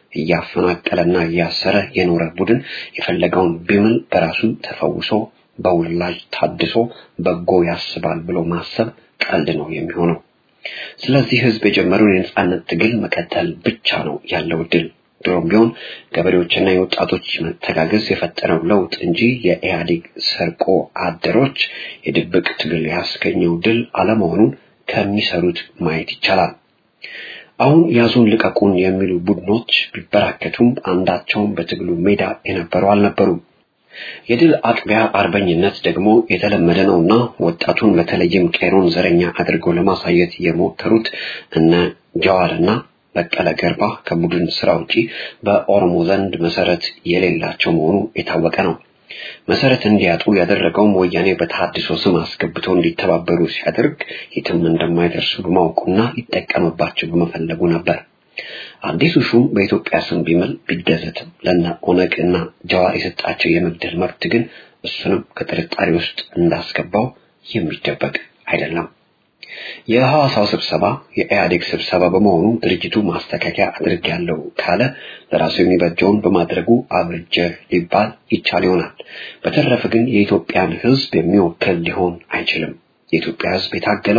እያፈናቀለና እያሰረ የኖረ ቡድን የፈለገውን ቢምል በራሱ ተፈውሶ በውላጅ ታድሶ በጎ ያስባል ብሎ ማሰብ ቀልድ ነው የሚሆነው። ስለዚህ ህዝብ የጀመረውን የነጻነት ትግል መቀጠል ብቻ ነው ያለው ድል። ድሮም ቢሆን ገበሬዎችና የወጣቶች መተጋገዝ የፈጠረው ለውጥ እንጂ የኢህአዴግ ሰርቆ አደሮች የድብቅ ትግል ያስገኘው ድል አለመሆኑን ከሚሰሩት ማየት ይቻላል። አሁን ያዙን ልቀቁን የሚሉ ቡድኖች ቢበራከቱም አንዳቸውም በትግሉ ሜዳ የነበሩ አልነበሩም። የድል አጥቢያ አርበኝነት ደግሞ የተለመደ ነውና ወጣቱን በተለይም ቄሮን ዘረኛ አድርገው ለማሳየት የሞከሩት እነ ጀዋርና በቀለ ገርባ ከቡድን ስራ ውጪ በኦሮሞ ዘንድ መሰረት የሌላቸው መሆኑ የታወቀ ነው። መሰረት እንዲያጡ ያደረገውም ወያኔ በተሐድሶ ስም አስገብቶ እንዲተባበሩ ሲያደርግ የትም እንደማይደርሱ በማወቁና ሊጠቀምባቸው በመፈለጉ ነበር። አዲሱ ሹም በኢትዮጵያ ስም ቢምል ቢገዘትም ለነ ኦነግ እና ጀዋር የሰጣቸው የመግደል መብት ግን እሱንም ከጥርጣሬ ውስጥ እንዳስገባው የሚደበቅ አይደለም። የሐዋሳው ስብሰባ የኢህአዴግ ስብሰባ በመሆኑ ድርጅቱ ማስተካከያ አድርጌያለሁ ካለ ለራሱ የሚበጀውን በማድረጉ አብርጀ ሊባል ይቻል ይሆናል። በተረፈ ግን የኢትዮጵያን ሕዝብ የሚወክል ሊሆን አይችልም። የኢትዮጵያ ሕዝብ የታገለው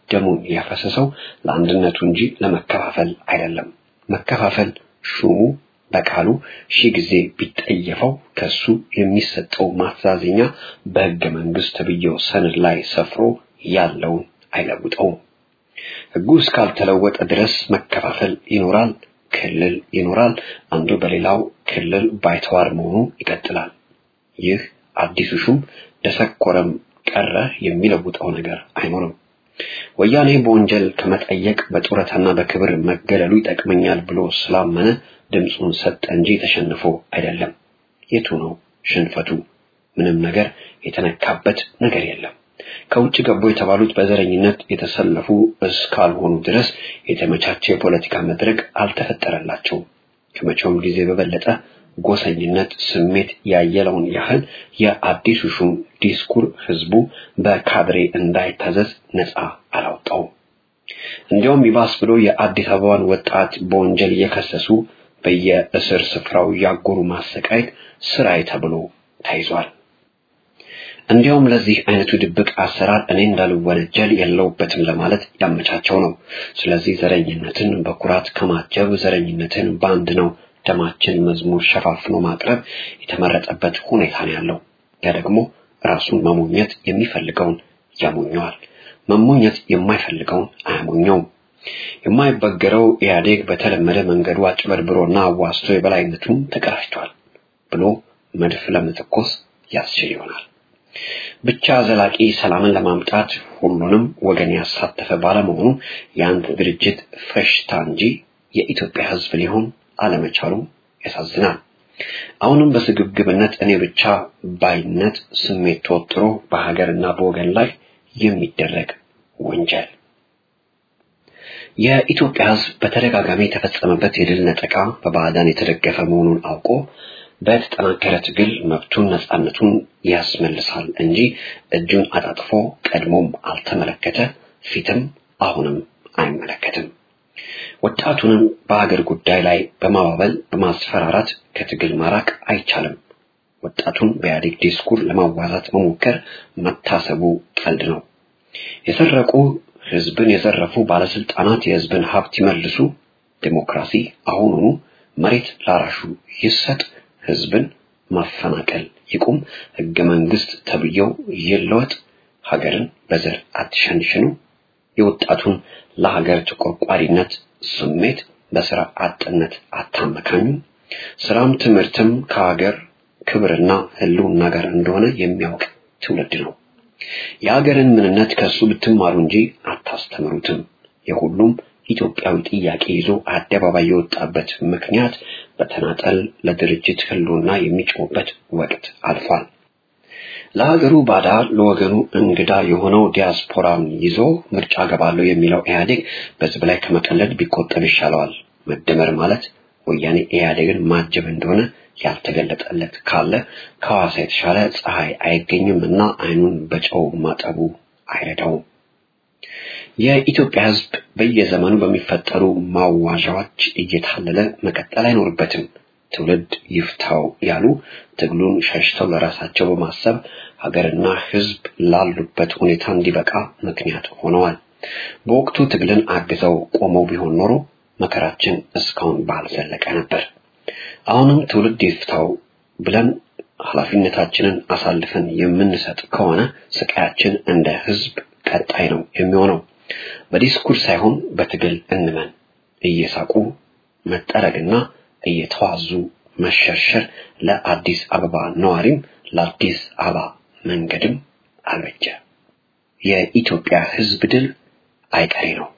ደሙን ያፈሰሰው ለአንድነቱ እንጂ ለመከፋፈል አይደለም። መከፋፈል ሹሙ በቃሉ ሺህ ጊዜ ቢጠየፈው ከሱ የሚሰጠው ማስተዛዘኛ በሕገ መንግስት ተብዬው ሰነድ ላይ ሰፍሮ ያለውን አይለውጠውም። ሕጉ እስካልተለወጠ ድረስ መከፋፈል ይኖራል፣ ክልል ይኖራል። አንዱ በሌላው ክልል ባይተዋር መሆኑ ይቀጥላል። ይህ አዲሱ ሹም ደሰኮረም ቀረ የሚለውጠው ነገር አይኖርም። ወያኔ በወንጀል ከመጠየቅ በጡረታና በክብር መገለሉ ይጠቅመኛል ብሎ ስላመነ ድምፁን ሰጠ እንጂ ተሸንፎ አይደለም። የቱ ነው ሽንፈቱ? ምንም ነገር የተነካበት ነገር የለም። ከውጭ ገቡ የተባሉት በዘረኝነት የተሰለፉ እስካልሆኑ ድረስ የተመቻቸ የፖለቲካ መድረክ አልተፈጠረላቸውም። ከመቼውም ጊዜ በበለጠ ጎሰኝነት ስሜት ያየለውን ያህል የአዲሱ ሹም ዲስኩር ህዝቡ በካድሬ እንዳይታዘዝ ነፃ አላወጣውም። እንዲያውም ይባስ ብሎ የአዲስ አበባን ወጣት በወንጀል እየከሰሱ በየእስር ስፍራው ያጎሩ ማሰቃየት ስራዬ ተብሎ ተይዟል። እንዲያውም ለዚህ አይነቱ ድብቅ አሰራር እኔ እንዳልወነጀል የለውበትም ለማለት ያመቻቸው ነው። ስለዚህ ዘረኝነትን በኩራት ከማጀብ ዘረኝነትን በአንድ ነው ደማችን መዝሙር ሸፋፍኖ ማቅረብ የተመረጠበት ሁኔታ ነው ያለው። ያ ደግሞ ራሱን መሞኘት የሚፈልገውን ያሞኘዋል፣ መሞኘት የማይፈልገውን አያሞኘውም። የማይበገረው ኢህአዴግ በተለመደ መንገዱ አጭበርብሮና አዋስቶ የበላይነቱን ተቀዳጅቷል ብሎ መድፍ ለመተኮስ ያስችል ይሆናል። ብቻ ዘላቂ ሰላምን ለማምጣት ሁሉንም ወገን ያሳተፈ ባለመሆኑ የአንድ ድርጅት ፈሽታ እንጂ የኢትዮጵያ ሕዝብ ሊሆን አለመቻሉ ያሳዝናል። አሁንም በስግብግብነት እኔ ብቻ ባይነት ስሜት ተወጥሮ በሀገርና በወገን ላይ የሚደረግ ወንጀል የኢትዮጵያ ሕዝብ በተደጋጋሚ የተፈጸመበት የድል ነጠቃ በባዕዳን የተደገፈ መሆኑን አውቆ በተጠናከረ ትግል መብቱን ነፃነቱን ያስመልሳል እንጂ እጁን አጣጥፎ ቀድሞም አልተመለከተ፣ ፊትም አሁንም አይመለከትም። ወጣቱንም በሀገር ጉዳይ ላይ በማባበል በማስፈራራት ከትግል ማራቅ አይቻልም። ወጣቱን በኢህአዴግ ዲስኩር ለማዋዛት መሞከር መታሰቡ ቀልድ ነው። የሰረቁ ህዝብን የዘረፉ ባለስልጣናት የህዝብን ሀብት ይመልሱ፣ ዴሞክራሲ አሁኑኑ፣ መሬት ላራሹ ይሰጥ፣ ህዝብን ማፈናቀል ይቁም፣ ህገ መንግስት ተብዬው ይለወጥ፣ ሀገርን በዘር አትሸንሽኑ፣ የወጣቱን ለሀገር ተቆርቋሪነት ስሜት በስራ አጥነት አታመካኙ፣ ስራም ትምህርትም ከሀገር ክብርና ህልውና ጋር እንደሆነ የሚያውቅ ትውልድ ነው። የሀገርን ምንነት ከሱ ብትማሩ እንጂ አታስተምሩትም። የሁሉም ኢትዮጵያዊ ጥያቄ ይዞ አደባባይ የወጣበት ምክንያት በተናጠል ለድርጅት ህልውና የሚጮህበት ወቅት አልፏል። ለሀገሩ ባዳ ለወገኑ እንግዳ የሆነው ዲያስፖራን ይዞ ምርጫ ገባለሁ የሚለው ኢህአዴግ በህዝብ ላይ ከመቀለድ ቢቆጠብ ይሻለዋል። መደመር ማለት ወያኔ ኢህአዴግን ማጀብ እንደሆነ ያልተገለጠለት ካለ ከሐዋሳ የተሻለ ፀሐይ አይገኝም እና አይኑን በጨው ማጠቡ አይረዳውም። የኢትዮጵያ ህዝብ በየዘመኑ በሚፈጠሩ ማዋዣዎች እየታለለ መቀጠል አይኖርበትም። ትውልድ ይፍታው ያሉ ትግሉን ሸሽተው ለራሳቸው በማሰብ ሀገርና ህዝብ ላሉበት ሁኔታ እንዲበቃ ምክንያት ሆነዋል። በወቅቱ ትግልን አግዘው ቆመው ቢሆን ኖሮ መከራችን እስካሁን ባልዘለቀ ነበር። አሁንም ትውልድ ይፍታው ብለን ኃላፊነታችንን አሳልፈን የምንሰጥ ከሆነ ስቃያችን እንደ ህዝብ ቀጣይ ነው የሚሆነው። በዲስኩር ሳይሆን በትግል እንመን። እየሳቁ መጠረግና እየተዋዙ መሸርሸር ለአዲስ አበባ ነዋሪም ለአዲስ አበባ መንገድም አልበጀ። የኢትዮጵያ ህዝብ ድል አይቀሬ ነው።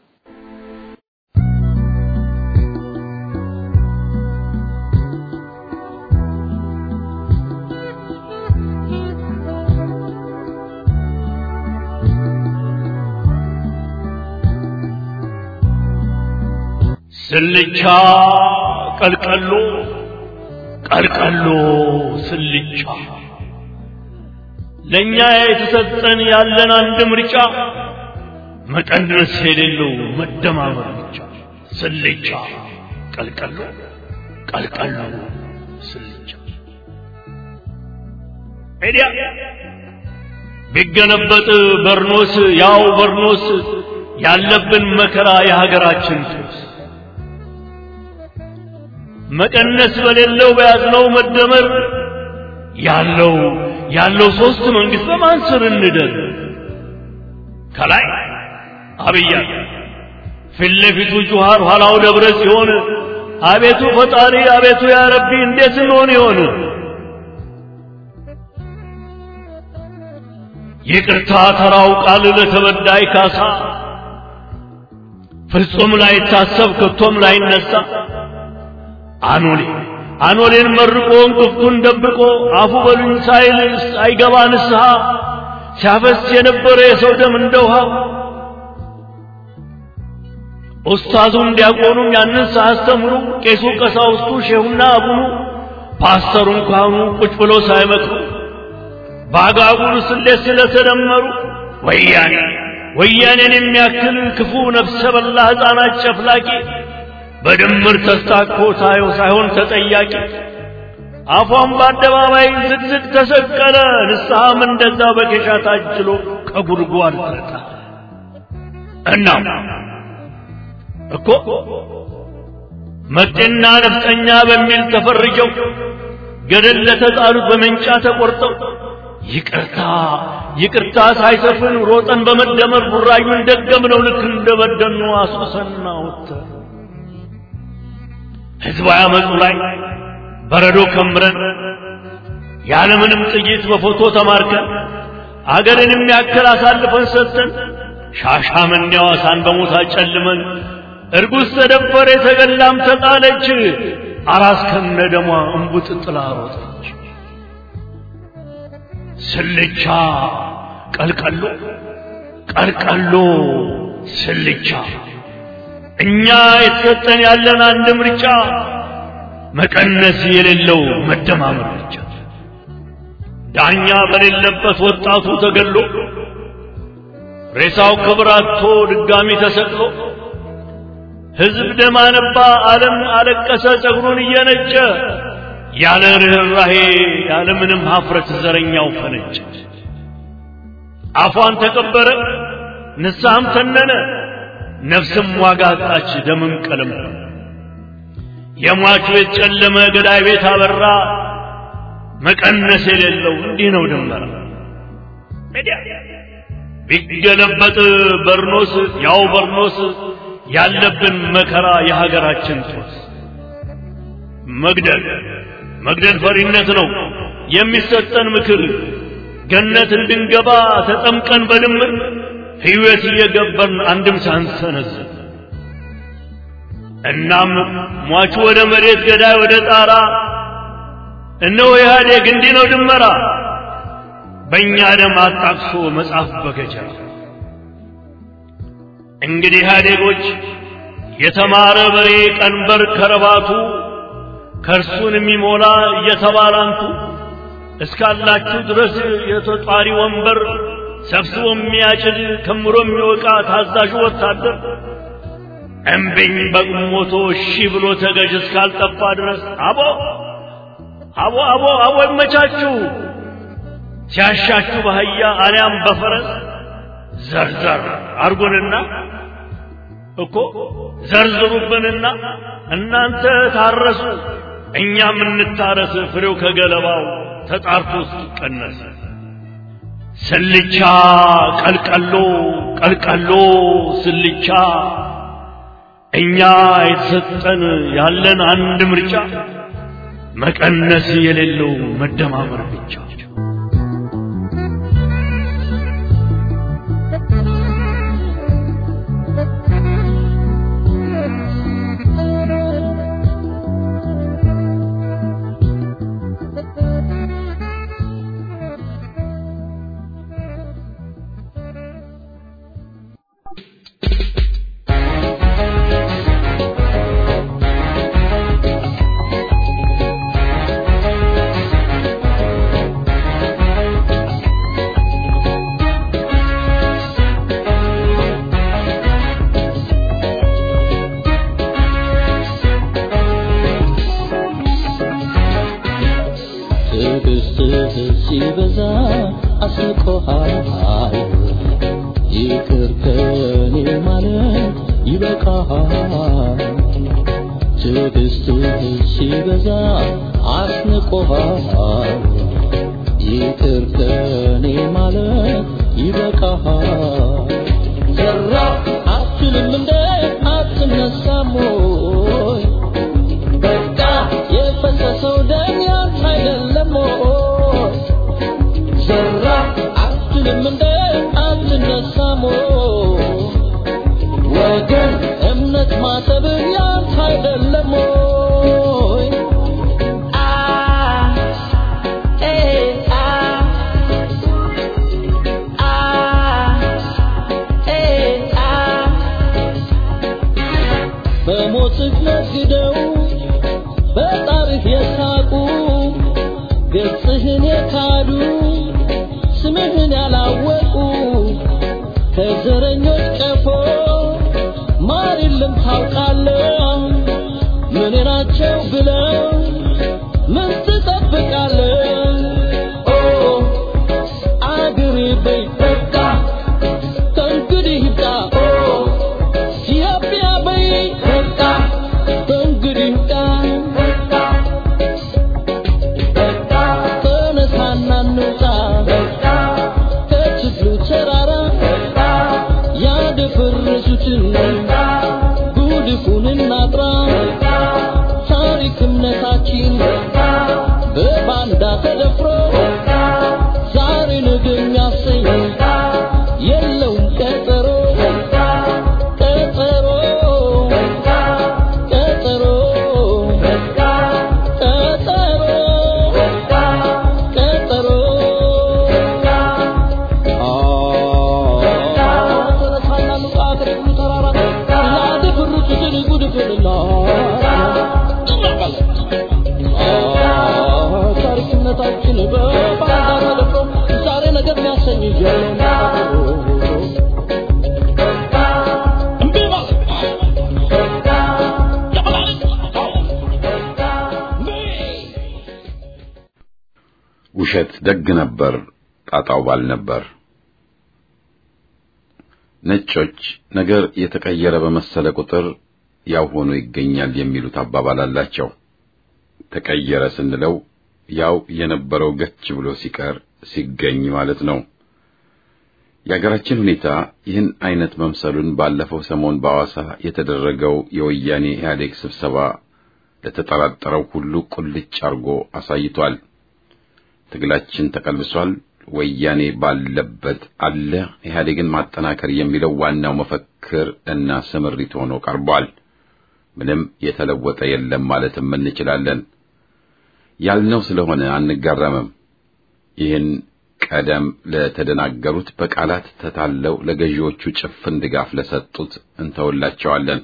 ስልቻ ቀልቀሎ ቀልቀሎ ስልቻ ለእኛ የተሰጠን ያለን አንድ ምርጫ መቀነስ የሌለው መደማመር ብቻ። ስልቻ ቀልቀሎ ቀልቀሎ ስልቻ ኤዲያ ቢገለበጥ በርኖስ ያው በርኖስ ያለብን መከራ የሀገራችን ጦስ መቀነስ በሌለው በያዝነው መደመር ያለው ያለው ሶስት መንግስት በማን ስር እንደር ከላይ አብይ አለ ፊት ለፊቱ ጁሃር ኋላው ደብረ ሲሆን አቤቱ ፈጣሪ አቤቱ ያ ረቢ እንዴት እንሆን ይሆን ይቅርታ ተራው ቃል ለተበዳይ ካሳ ፍጹም ላይታሰብ ከቶም ላይነሳ አኖሌ አኖሌን መርቆ እንቅፍቱን ደብቆ አፉ በሉኝ ሳይል አይገባ ንስሐ ሲያፈስ የነበረ የሰው ደም እንደ ውሃ ኡስታዙም ዲያቆኑም ያንን ሳያስተምሩ ቄሱ ቀሳውስቱ ሼሁና አቡኑ ፓስተሩን ካህኑ ቁጭ ብሎ ሳይመክሩ በአጋጉል ስሌት ስለተደመሩ ወያኔ ወያኔን የሚያክል ክፉ ነፍሰ በላ ሕፃናት ጨፍላቂ በድምር ተስታኮ ታየው ሳይሆን ተጠያቂ አፏን በአደባባይ ዝግዝግ ተሰቀለ ንስሐም እንደዛ በኬሻ ታጅሎ ከጉድጓድ ተጣ እናም እኮ መጤና ነፍጠኛ በሚል ተፈርጀው ገደል ለተጣሉት በመንጫ ተቆርጠው ይቅርታ ይቅርታ ሳይሰፍን ሮጠን በመደመር ቡራዩን ደገምነው ልክ እንደበደኑ አስቁሰና ወተር ህዝባዊ አመፁ ላይ በረዶ ከምረን ያለምንም ጥይት በፎቶ ተማርከን አገርን የሚያክል አሳልፈን ሰጥተን ሻሻመኔ ሐዋሳን በሞት አጨልመን እርጉዝ ተደፈረ የተገላም ተጣለች አራስ ከነ ደሟ እንቡጥ ጥላ ሮጠች ስልቻ ቀልቀሎ ቀልቀሎ ስልቻ እኛ የተሰጠን ያለን አንድ ምርጫ መቀነስ የሌለው መደማመር ብቻ ዳኛ በሌለበት ወጣቱ ተገሎ ሬሳው ክብር አጥቶ ድጋሚ ተሰቅሎ ሕዝብ ደም አነባ፣ ዓለም አለቀሰ ጸጉሩን እየነጨ ያለ ርኅራሄ ያለ ምንም ሀፍረት ዘረኛው ፈነጨ። አፏን ተቀበረ፣ ንስሐም ተነነ፣ ነፍስም ዋጋ አጣች፣ ደምም ቀለም የሟቹ ቤት ጨለመ፣ ገዳይ ቤት አበራ። መቀነስ የሌለው እንዲህ ነው ድንበራ ቢገለበጥ በርኖስ ያው በርኖስ ያለብን መከራ የሀገራችን ጦስ መግደል መግደል ፈሪነት ነው የሚሰጠን ምክር ገነት እንድንገባ ተጠምቀን በድምር ሕይወት እየገበርን አንድም ሳንሰነዝር እናም ሟቹ ወደ መሬት ገዳይ ወደ ጣራ እነሆ ኢህአዴግ እንዲህ ነው ድመራ በእኛ ደም አጣቅሶ መጽሐፍ በገጀራ እንግዲህ ኢህአዴጎች የተማረ በሬ ቀንበር ከረባቱ ከእርሱን የሚሞላ እየተባላንቱ እስካላችሁ ድረስ የተጧሪ ወንበር ሰብስቦ የሚያጭድ ከምሮ የሚወቃ ታዛዡ ወታደር እምቢኝ በቁሞቶ እሺ ብሎ ተገዥ እስካልጠፋ ድረስ አቦ አቦ አቦ አቦ ይመቻችሁ ሲያሻችሁ በአህያ አሊያም በፈረስ ዘርዘር አርጉንና እኮ ዘርዝሩብንና እናንተ ታረሱ እኛም እንታረስ ፍሬው ከገለባው ተጣርቶ እስኪቀነስ ስልቻ ቀልቀሎ ቀልቀሎ ስልቻ እኛ የተሰጠን ያለን አንድ ምርጫ መቀነስ የሌለው መደማመር ብቻ
ትዕግስትህ ሲበዛ አስቆሃል ይቅር ከኔ ማለት ይበቃሃል። ትዕግስትህ ሲበዛ አስንቆሃል። ይቅር ከኔ ማለት ይበቃሃል። ዘራ አትልም እንደ አትነሳም ወይ? በቃ የፈሰሰው ደም ያንተ አይደለም ወይ? ዘራ አትልም እንደ አትነሳም ወይ? ወገን እምነት ማሰብህ ያንተ አይደለም ወይ? አ ኤ አ አ ኤ አ በሞትህ ነግደው በጣርህ የሳቁ ገጽህን የካዱ ስምህን ያላወቁ ከዘረኞች ቀፎ ማር የለም ታውቃለህ። ምን ናቸው ብለው ምን ትጠብቃለህ? ኦ አገሬ በይ በቃ ከእንግዲህ ይብቃ። ኦ ኢትዮጵያ በይ በቃ ከእንግዲህ ይብቃ። ተነሳና እንውጣ ከችግሩ ተራራ ያደፈረሱትን ጉድፉን እናጥራ። ታሪክ እምነታችን በባንዳ ተደፍሮ ዛሬ ነገ የሚያሰኝ የለውም ቀጠሮ ቀጠሮ ቀጠሮ ቀጠሮ ቀጠሮ ታሪክነታችን በባንዳ ተደፍሮ ዛሬ ነገር የሚያሰኝ እምቢ ማለት
ውሸት ደግ ነበር፣ ጣጣው ባል ነበር። ነጮች ነገር የተቀየረ በመሰለ ቁጥር ያው ሆኖ ይገኛል የሚሉት አባባል አላቸው። ተቀየረ ስንለው ያው የነበረው ገች ብሎ ሲቀር ሲገኝ ማለት ነው። የአገራችን ሁኔታ ይህን አይነት መምሰሉን ባለፈው ሰሞን በሐዋሳ የተደረገው የወያኔ ኢህአዴግ ስብሰባ ለተጠራጠረው ሁሉ ቁልጭ አርጎ አሳይቷል። ትግላችን ተቀልብሷል፣ ወያኔ ባለበት አለ፣ ኢህአዴግን ማጠናከር የሚለው ዋናው መፈክር እና ስምሪት ሆኖ ቀርቧል። ምንም የተለወጠ የለም ማለትም እንችላለን። ያልነው ስለሆነ አንጋረምም። ይህን ቀደም ለተደናገሩት በቃላት ተታለው ለገዢዎቹ ጭፍን ድጋፍ ለሰጡት እንተውላቸዋለን።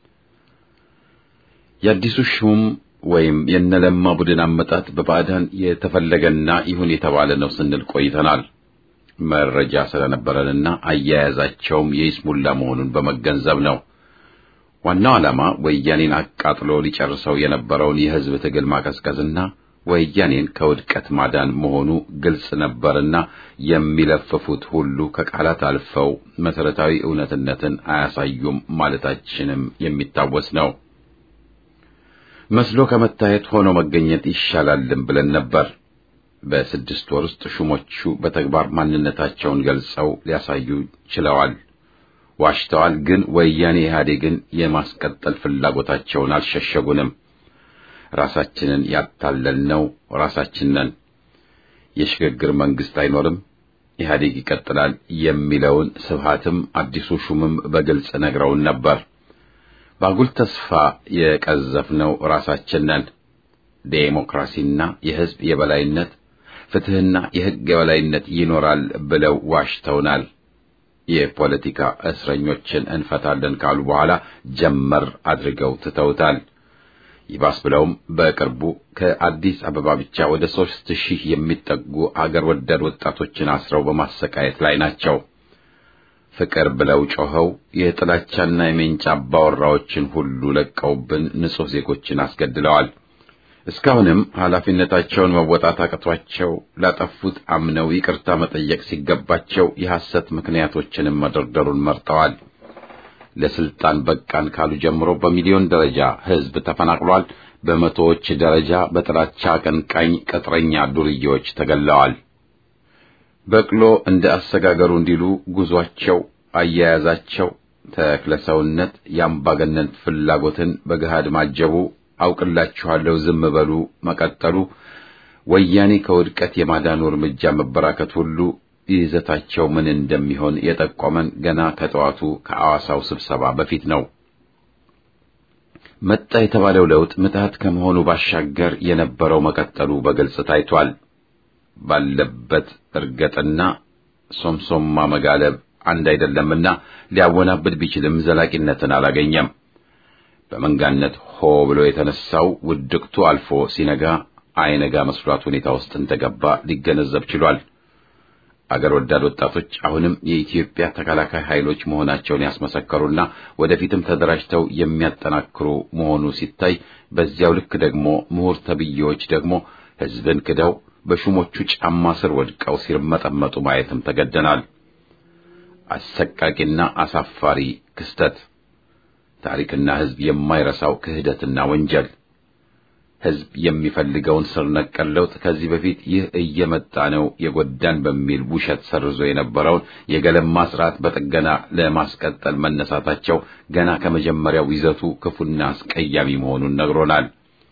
የአዲሱ ሹም ወይም የነለማ ቡድን አመጣጥ በባዕዳን የተፈለገና ይሁን የተባለ ነው ስንል ቆይተናል። መረጃ ስለነበረንና አያያዛቸውም የይስሙላ መሆኑን በመገንዘብ ነው። ዋናው ዓላማ ወያኔን አቃጥሎ ሊጨርሰው የነበረውን የሕዝብ ትግል ማቀዝቀዝና ወያኔን ከውድቀት ማዳን መሆኑ ግልጽ ነበርና የሚለፍፉት ሁሉ ከቃላት አልፈው መሰረታዊ እውነትነትን አያሳዩም ማለታችንም የሚታወስ ነው። መስሎ ከመታየት ሆኖ መገኘት ይሻላልም ብለን ነበር። በስድስት ወር ውስጥ ሹሞቹ በተግባር ማንነታቸውን ገልጸው ሊያሳዩ ችለዋል። ዋሽተዋል፣ ግን ወያኔ ኢህአዴግን የማስቀጠል ፍላጎታቸውን አልሸሸጉንም። ራሳችንን ያታለልነው ራሳችን ነን። የሽግግር መንግስት አይኖርም፣ ኢህአዴግ ይቀጥላል የሚለውን ስብሃትም አዲሱ ሹምም በግልጽ ነግረውን ነበር። በአጉል ተስፋ የቀዘፍነው ራሳችን ነን። ዴሞክራሲና የህዝብ የበላይነት ፍትህና የህግ የበላይነት ይኖራል ብለው ዋሽተውናል። የፖለቲካ እስረኞችን እንፈታለን ካሉ በኋላ ጀመር አድርገው ትተውታል። ይባስ ብለውም በቅርቡ ከአዲስ አበባ ብቻ ወደ ሦስት ሺህ የሚጠጉ አገር ወዳድ ወጣቶችን አስረው በማሰቃየት ላይ ናቸው። ፍቅር ብለው ጮኸው የጥላቻና የሜንጫ አባወራዎችን ሁሉ ለቀውብን ንጹሕ ዜጎችን አስገድለዋል። እስካሁንም ኃላፊነታቸውን መወጣት አቅቷቸው ላጠፉት አምነው ይቅርታ መጠየቅ ሲገባቸው የሐሰት ምክንያቶችንም መደርደሩን መርጠዋል። ለስልጣን በቃን ካሉ ጀምሮ በሚሊዮን ደረጃ ህዝብ ተፈናቅሏል። በመቶዎች ደረጃ በጥላቻ አቀንቃኝ ቅጥረኛ ዱርዬዎች ተገለዋል። በቅሎ እንደ አሰጋገሩ እንዲሉ ጉዟቸው፣ አያያዛቸው ተክለሰውነት የአምባገነን ፍላጎትን በገሃድ ማጀቡ፣ አውቅላችኋለሁ ዝም በሉ መቀጠሉ፣ ወያኔ ከውድቀት የማዳኑ እርምጃ መበራከት ሁሉ ይዘታቸው ምን እንደሚሆን የጠቆመን ገና ከጠዋቱ ከአዋሳው ስብሰባ በፊት ነው። መጣ የተባለው ለውጥ ምትሃት ከመሆኑ ባሻገር የነበረው መቀጠሉ በግልጽ ታይቷል። ባለበት እርገጥና ሶምሶማ መጋለብ አንድ አይደለምና ሊያወናብድ ቢችልም ዘላቂነትን አላገኘም። በመንጋነት ሆ ብሎ የተነሳው ውድቅቱ አልፎ ሲነጋ አይነጋ መስሏት ሁኔታ ውስጥ እንደገባ ሊገነዘብ ችሏል። አገር ወዳድ ወጣቶች አሁንም የኢትዮጵያ ተከላካይ ኃይሎች መሆናቸውን ያስመሰከሩና ወደፊትም ተደራጅተው የሚያጠናክሩ መሆኑ ሲታይ፣ በዚያው ልክ ደግሞ ምሁር ተብዬዎች ደግሞ ሕዝብን ክደው በሹሞቹ ጫማ ስር ወድቀው ሲርመጠመጡ ማየትም ተገደናል። አሰቃቂና አሳፋሪ ክስተት፣ ታሪክና ሕዝብ የማይረሳው ክህደትና ወንጀል ሕዝብ የሚፈልገውን ስር ነቀል ለውጥ ከዚህ በፊት ይህ እየመጣ ነው የጎዳን በሚል ውሸት ሰርዞ የነበረውን የገለማ ስርዓት በጥገና ለማስቀጠል መነሳታቸው ገና ከመጀመሪያው ይዘቱ ክፉና አስቀያሚ መሆኑን ነግሮናል።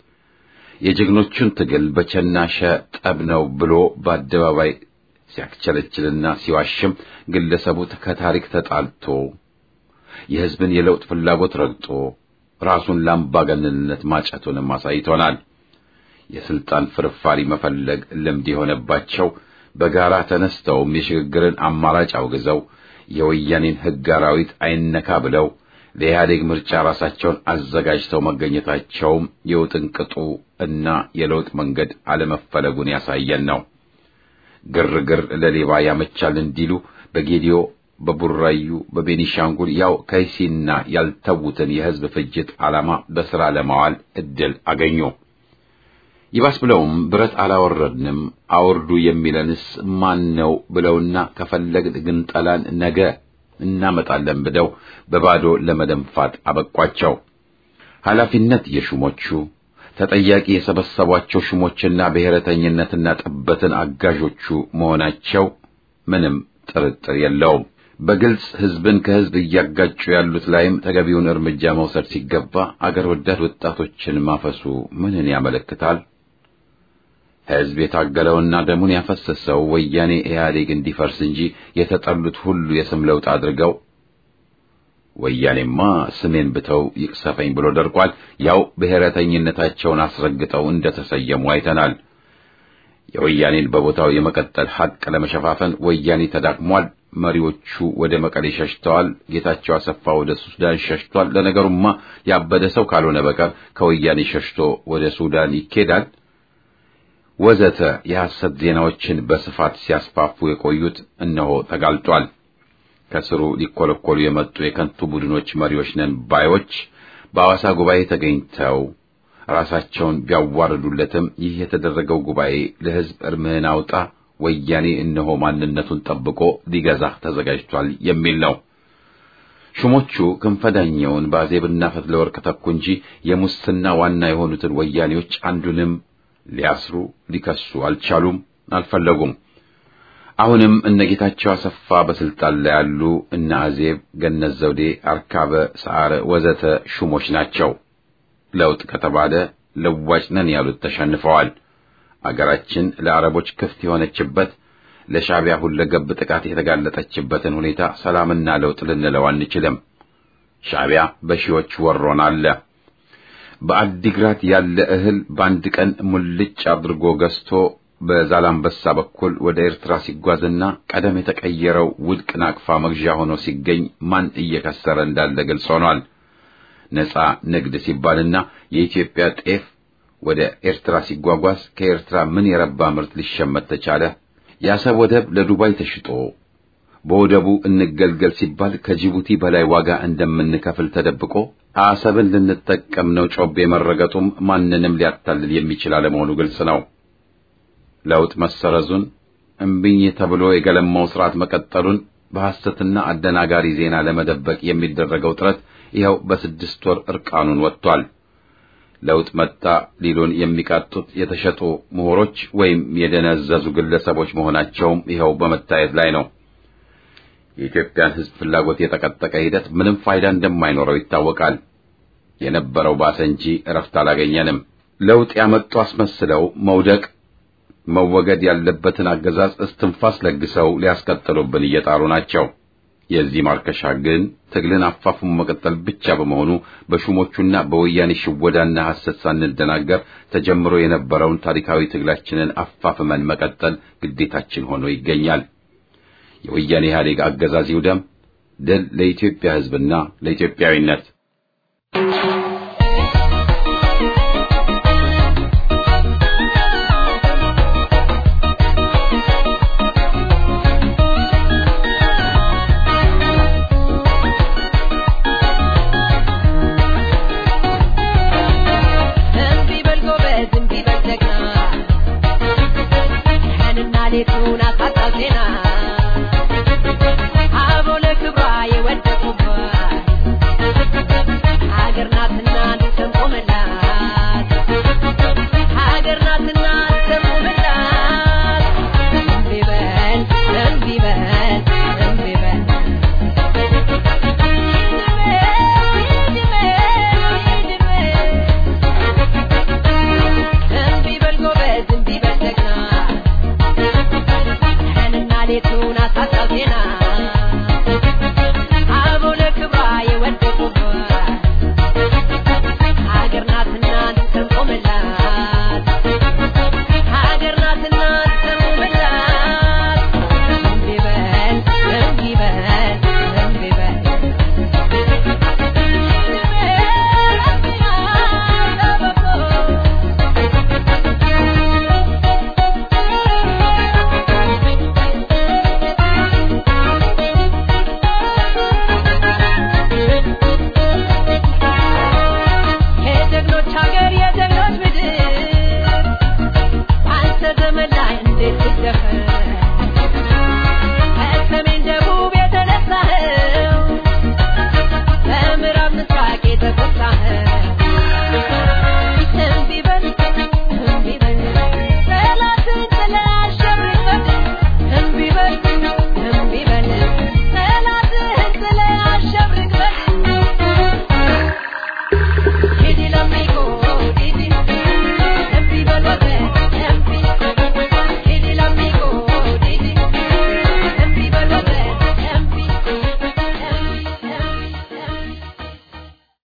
የጀግኖቹን ትግል በቸናሸ ጠብ ነው ብሎ በአደባባይ ሲያክቸለችልና ሲዋሽም ግለሰቡ ከታሪክ ተጣልቶ የሕዝብን የለውጥ ፍላጎት ረግጦ ራሱን ለአምባገነንነት ማጨቱንም አሳይቶናል። የስልጣን ፍርፋሪ መፈለግ ልምድ የሆነባቸው በጋራ ተነስተውም የሽግግርን አማራጭ አውግዘው የወያኔን ሕግ አራዊት አይነካ ብለው ለኢህአዴግ ምርጫ ራሳቸውን አዘጋጅተው መገኘታቸውም የውጥንቅጡ እና የለውጥ መንገድ አለመፈለጉን ያሳየን ነው። ግርግር ለሌባ ያመቻል እንዲሉ በጌዲዮ በቡራዩ በቤኒሻንጉል ያው ከይሲና ያልተዉትን የሕዝብ ፍጅት ዓላማ በሥራ ለማዋል ዕድል አገኙ። ይባስ ብለውም ብረት አላወረድንም አውርዱ የሚለንስ ማን ነው ብለውና ከፈለግን ግንጠላን ነገ እናመጣለን ብለው በባዶ ለመደንፋት አበቋቸው። ኃላፊነት የሹሞቹ ተጠያቂ የሰበሰቧቸው ሹሞችና ብሔረተኝነትና ጥበትን አጋዦቹ መሆናቸው ምንም ጥርጥር የለውም። በግልጽ ሕዝብን ከሕዝብ እያጋጩ ያሉት ላይም ተገቢውን እርምጃ መውሰድ ሲገባ አገር ወዳድ ወጣቶችን ማፈሱ ምንን ያመለክታል? ሕዝብ የታገለውና ደሙን ያፈሰሰው ወያኔ ኢህአዴግ እንዲፈርስ እንጂ የተጠሉት ሁሉ የስም ለውጥ አድርገው ወያኔማ ስሜን ብተው ይቅሰፈኝ ብሎ ደርቋል። ያው ብሔረተኝነታቸውን አስረግጠው እንደተሰየሙ አይተናል። የወያኔን በቦታው የመቀጠል ሐቅ ለመሸፋፈን ወያኔ ተዳክሟል። መሪዎቹ ወደ መቀሌ ሸሽተዋል። ጌታቸው አሰፋ ወደ ሱዳን ሸሽቷል። ለነገሩማ ያበደ ሰው ካልሆነ በቀር ከወያኔ ሸሽቶ ወደ ሱዳን ይኬዳል? ወዘተ የሐሰት ዜናዎችን በስፋት ሲያስፋፉ የቆዩት እነሆ ተጋልጧል። ከስሩ ሊኮለኮሉ የመጡ የከንቱ ቡድኖች መሪዎች ነን ባዮች በሐዋሳ ጉባኤ ተገኝተው ራሳቸውን ቢያዋርዱለትም ይህ የተደረገው ጉባኤ ለሕዝብ እርምህን አውጣ ወያኔ እነሆ ማንነቱን ጠብቆ ሊገዛህ ተዘጋጅቷል የሚል ነው። ሹሞቹ ክንፈዳኛውን በአዜብና ፈትለወርቅ ተኩ እንጂ የሙስና ዋና የሆኑትን ወያኔዎች አንዱንም ሊያስሩ ሊከሱ አልቻሉም፣ አልፈለጉም። አሁንም እነ ጌታቸው አሰፋ በስልጣን ላይ ያሉ እነ አዜብ፣ ገነት ዘውዴ፣ አርካበ ሰዓረ ወዘተ ሹሞች ናቸው። ለውጥ ከተባለ ለዋጭ ነን ያሉት ተሸንፈዋል። አገራችን ለአረቦች ክፍት የሆነችበት ለሻዕቢያ ሁለገብ ጥቃት የተጋለጠችበትን ሁኔታ ሰላምና ለውጥ ልንለው አንችልም። ሻዕቢያ በሺዎች ወሮን አለ። በአዲግራት ያለ እህል በአንድ ቀን ሙልጭ አድርጎ ገዝቶ በዛላምበሳ በኩል ወደ ኤርትራ ሲጓዝና ቀደም የተቀየረው ውድቅ ናቅፋ መግዣ ሆኖ ሲገኝ ማን እየከሰረ እንዳለ ግልጽ ሆኗል። ነጻ ንግድ ሲባልና የኢትዮጵያ ጤፍ ወደ ኤርትራ ሲጓጓዝ ከኤርትራ ምን የረባ ምርት ሊሸመት ተቻለ? የአሰብ ወደብ ለዱባይ ተሽጦ በወደቡ እንገልገል ሲባል ከጅቡቲ በላይ ዋጋ እንደምንከፍል ተደብቆ አሰብን ልንጠቀም ነው ጮቤ መረገጡም ማንንም ሊያታልል የሚችል አለመሆኑ ግልጽ ነው። ለውጥ መሰረዙን እምቢኝ ተብሎ የገለማው ስርዓት መቀጠሉን በሐሰትና አደናጋሪ ዜና ለመደበቅ የሚደረገው ጥረት ይኸው በስድስት ወር እርቃኑን ወጥቷል። ለውጥ መጣ ሊሉን የሚቃጡት የተሸጡ ምሁሮች ወይም የደነዘዙ ግለሰቦች መሆናቸውም ይኸው በመታየት ላይ ነው። የኢትዮጵያን ሕዝብ ፍላጎት የጠቀጠቀ ሂደት ምንም ፋይዳ እንደማይኖረው ይታወቃል። የነበረው ባሰ እንጂ እረፍት አላገኘንም። ለውጥ ያመጡ አስመስለው መውደቅ መወገድ ያለበትን አገዛዝ እስትንፋስ ለግሰው ሊያስቀጥሉብን እየጣሩ ናቸው። የዚህ ማርከሻ ግን ትግልን አፋፉም መቀጠል ብቻ በመሆኑ በሹሞቹና በወያኔ ሽወዳና ሐሰት ሳንደናገር ተጀምሮ የነበረውን ታሪካዊ ትግላችንን አፋፍመን መቀጠል ግዴታችን ሆኖ ይገኛል። የወያኔ ኢህአዴግ አገዛዝ ይውደም። ድል ለኢትዮጵያ ሕዝብና ለኢትዮጵያዊነት።
እምቢ በል ጎበዝ፣ እምቢ በል ጀግና፣ ቀንና ሌቱን አሳጣው ዜና። አበው ለክብሯ የወደቁባት ሀገር ናትና እንሰንቆምላት፣ ሀገር ናትና እንሰንቆምላት። እምቢ በል፣ እምቢ በል፣ እምቢ በል እምቢ በል ጎበዝ፣ እምቢ በል ጀግና፣ ቀንና ሌቱን አሳጣው ዜና። አበው ለክብሯ የወደቁባት ሀገር ናትና እንሰንቆምላት፣ ሀገር ናትና እንሰንቆምላት። እምቢ በል፣ እምቢ በል፣ እምቢ በል የጀግኖች ሀገር የጀግኖች ምድር በአንተ ዘመን ላይ እንዴት ትደፈር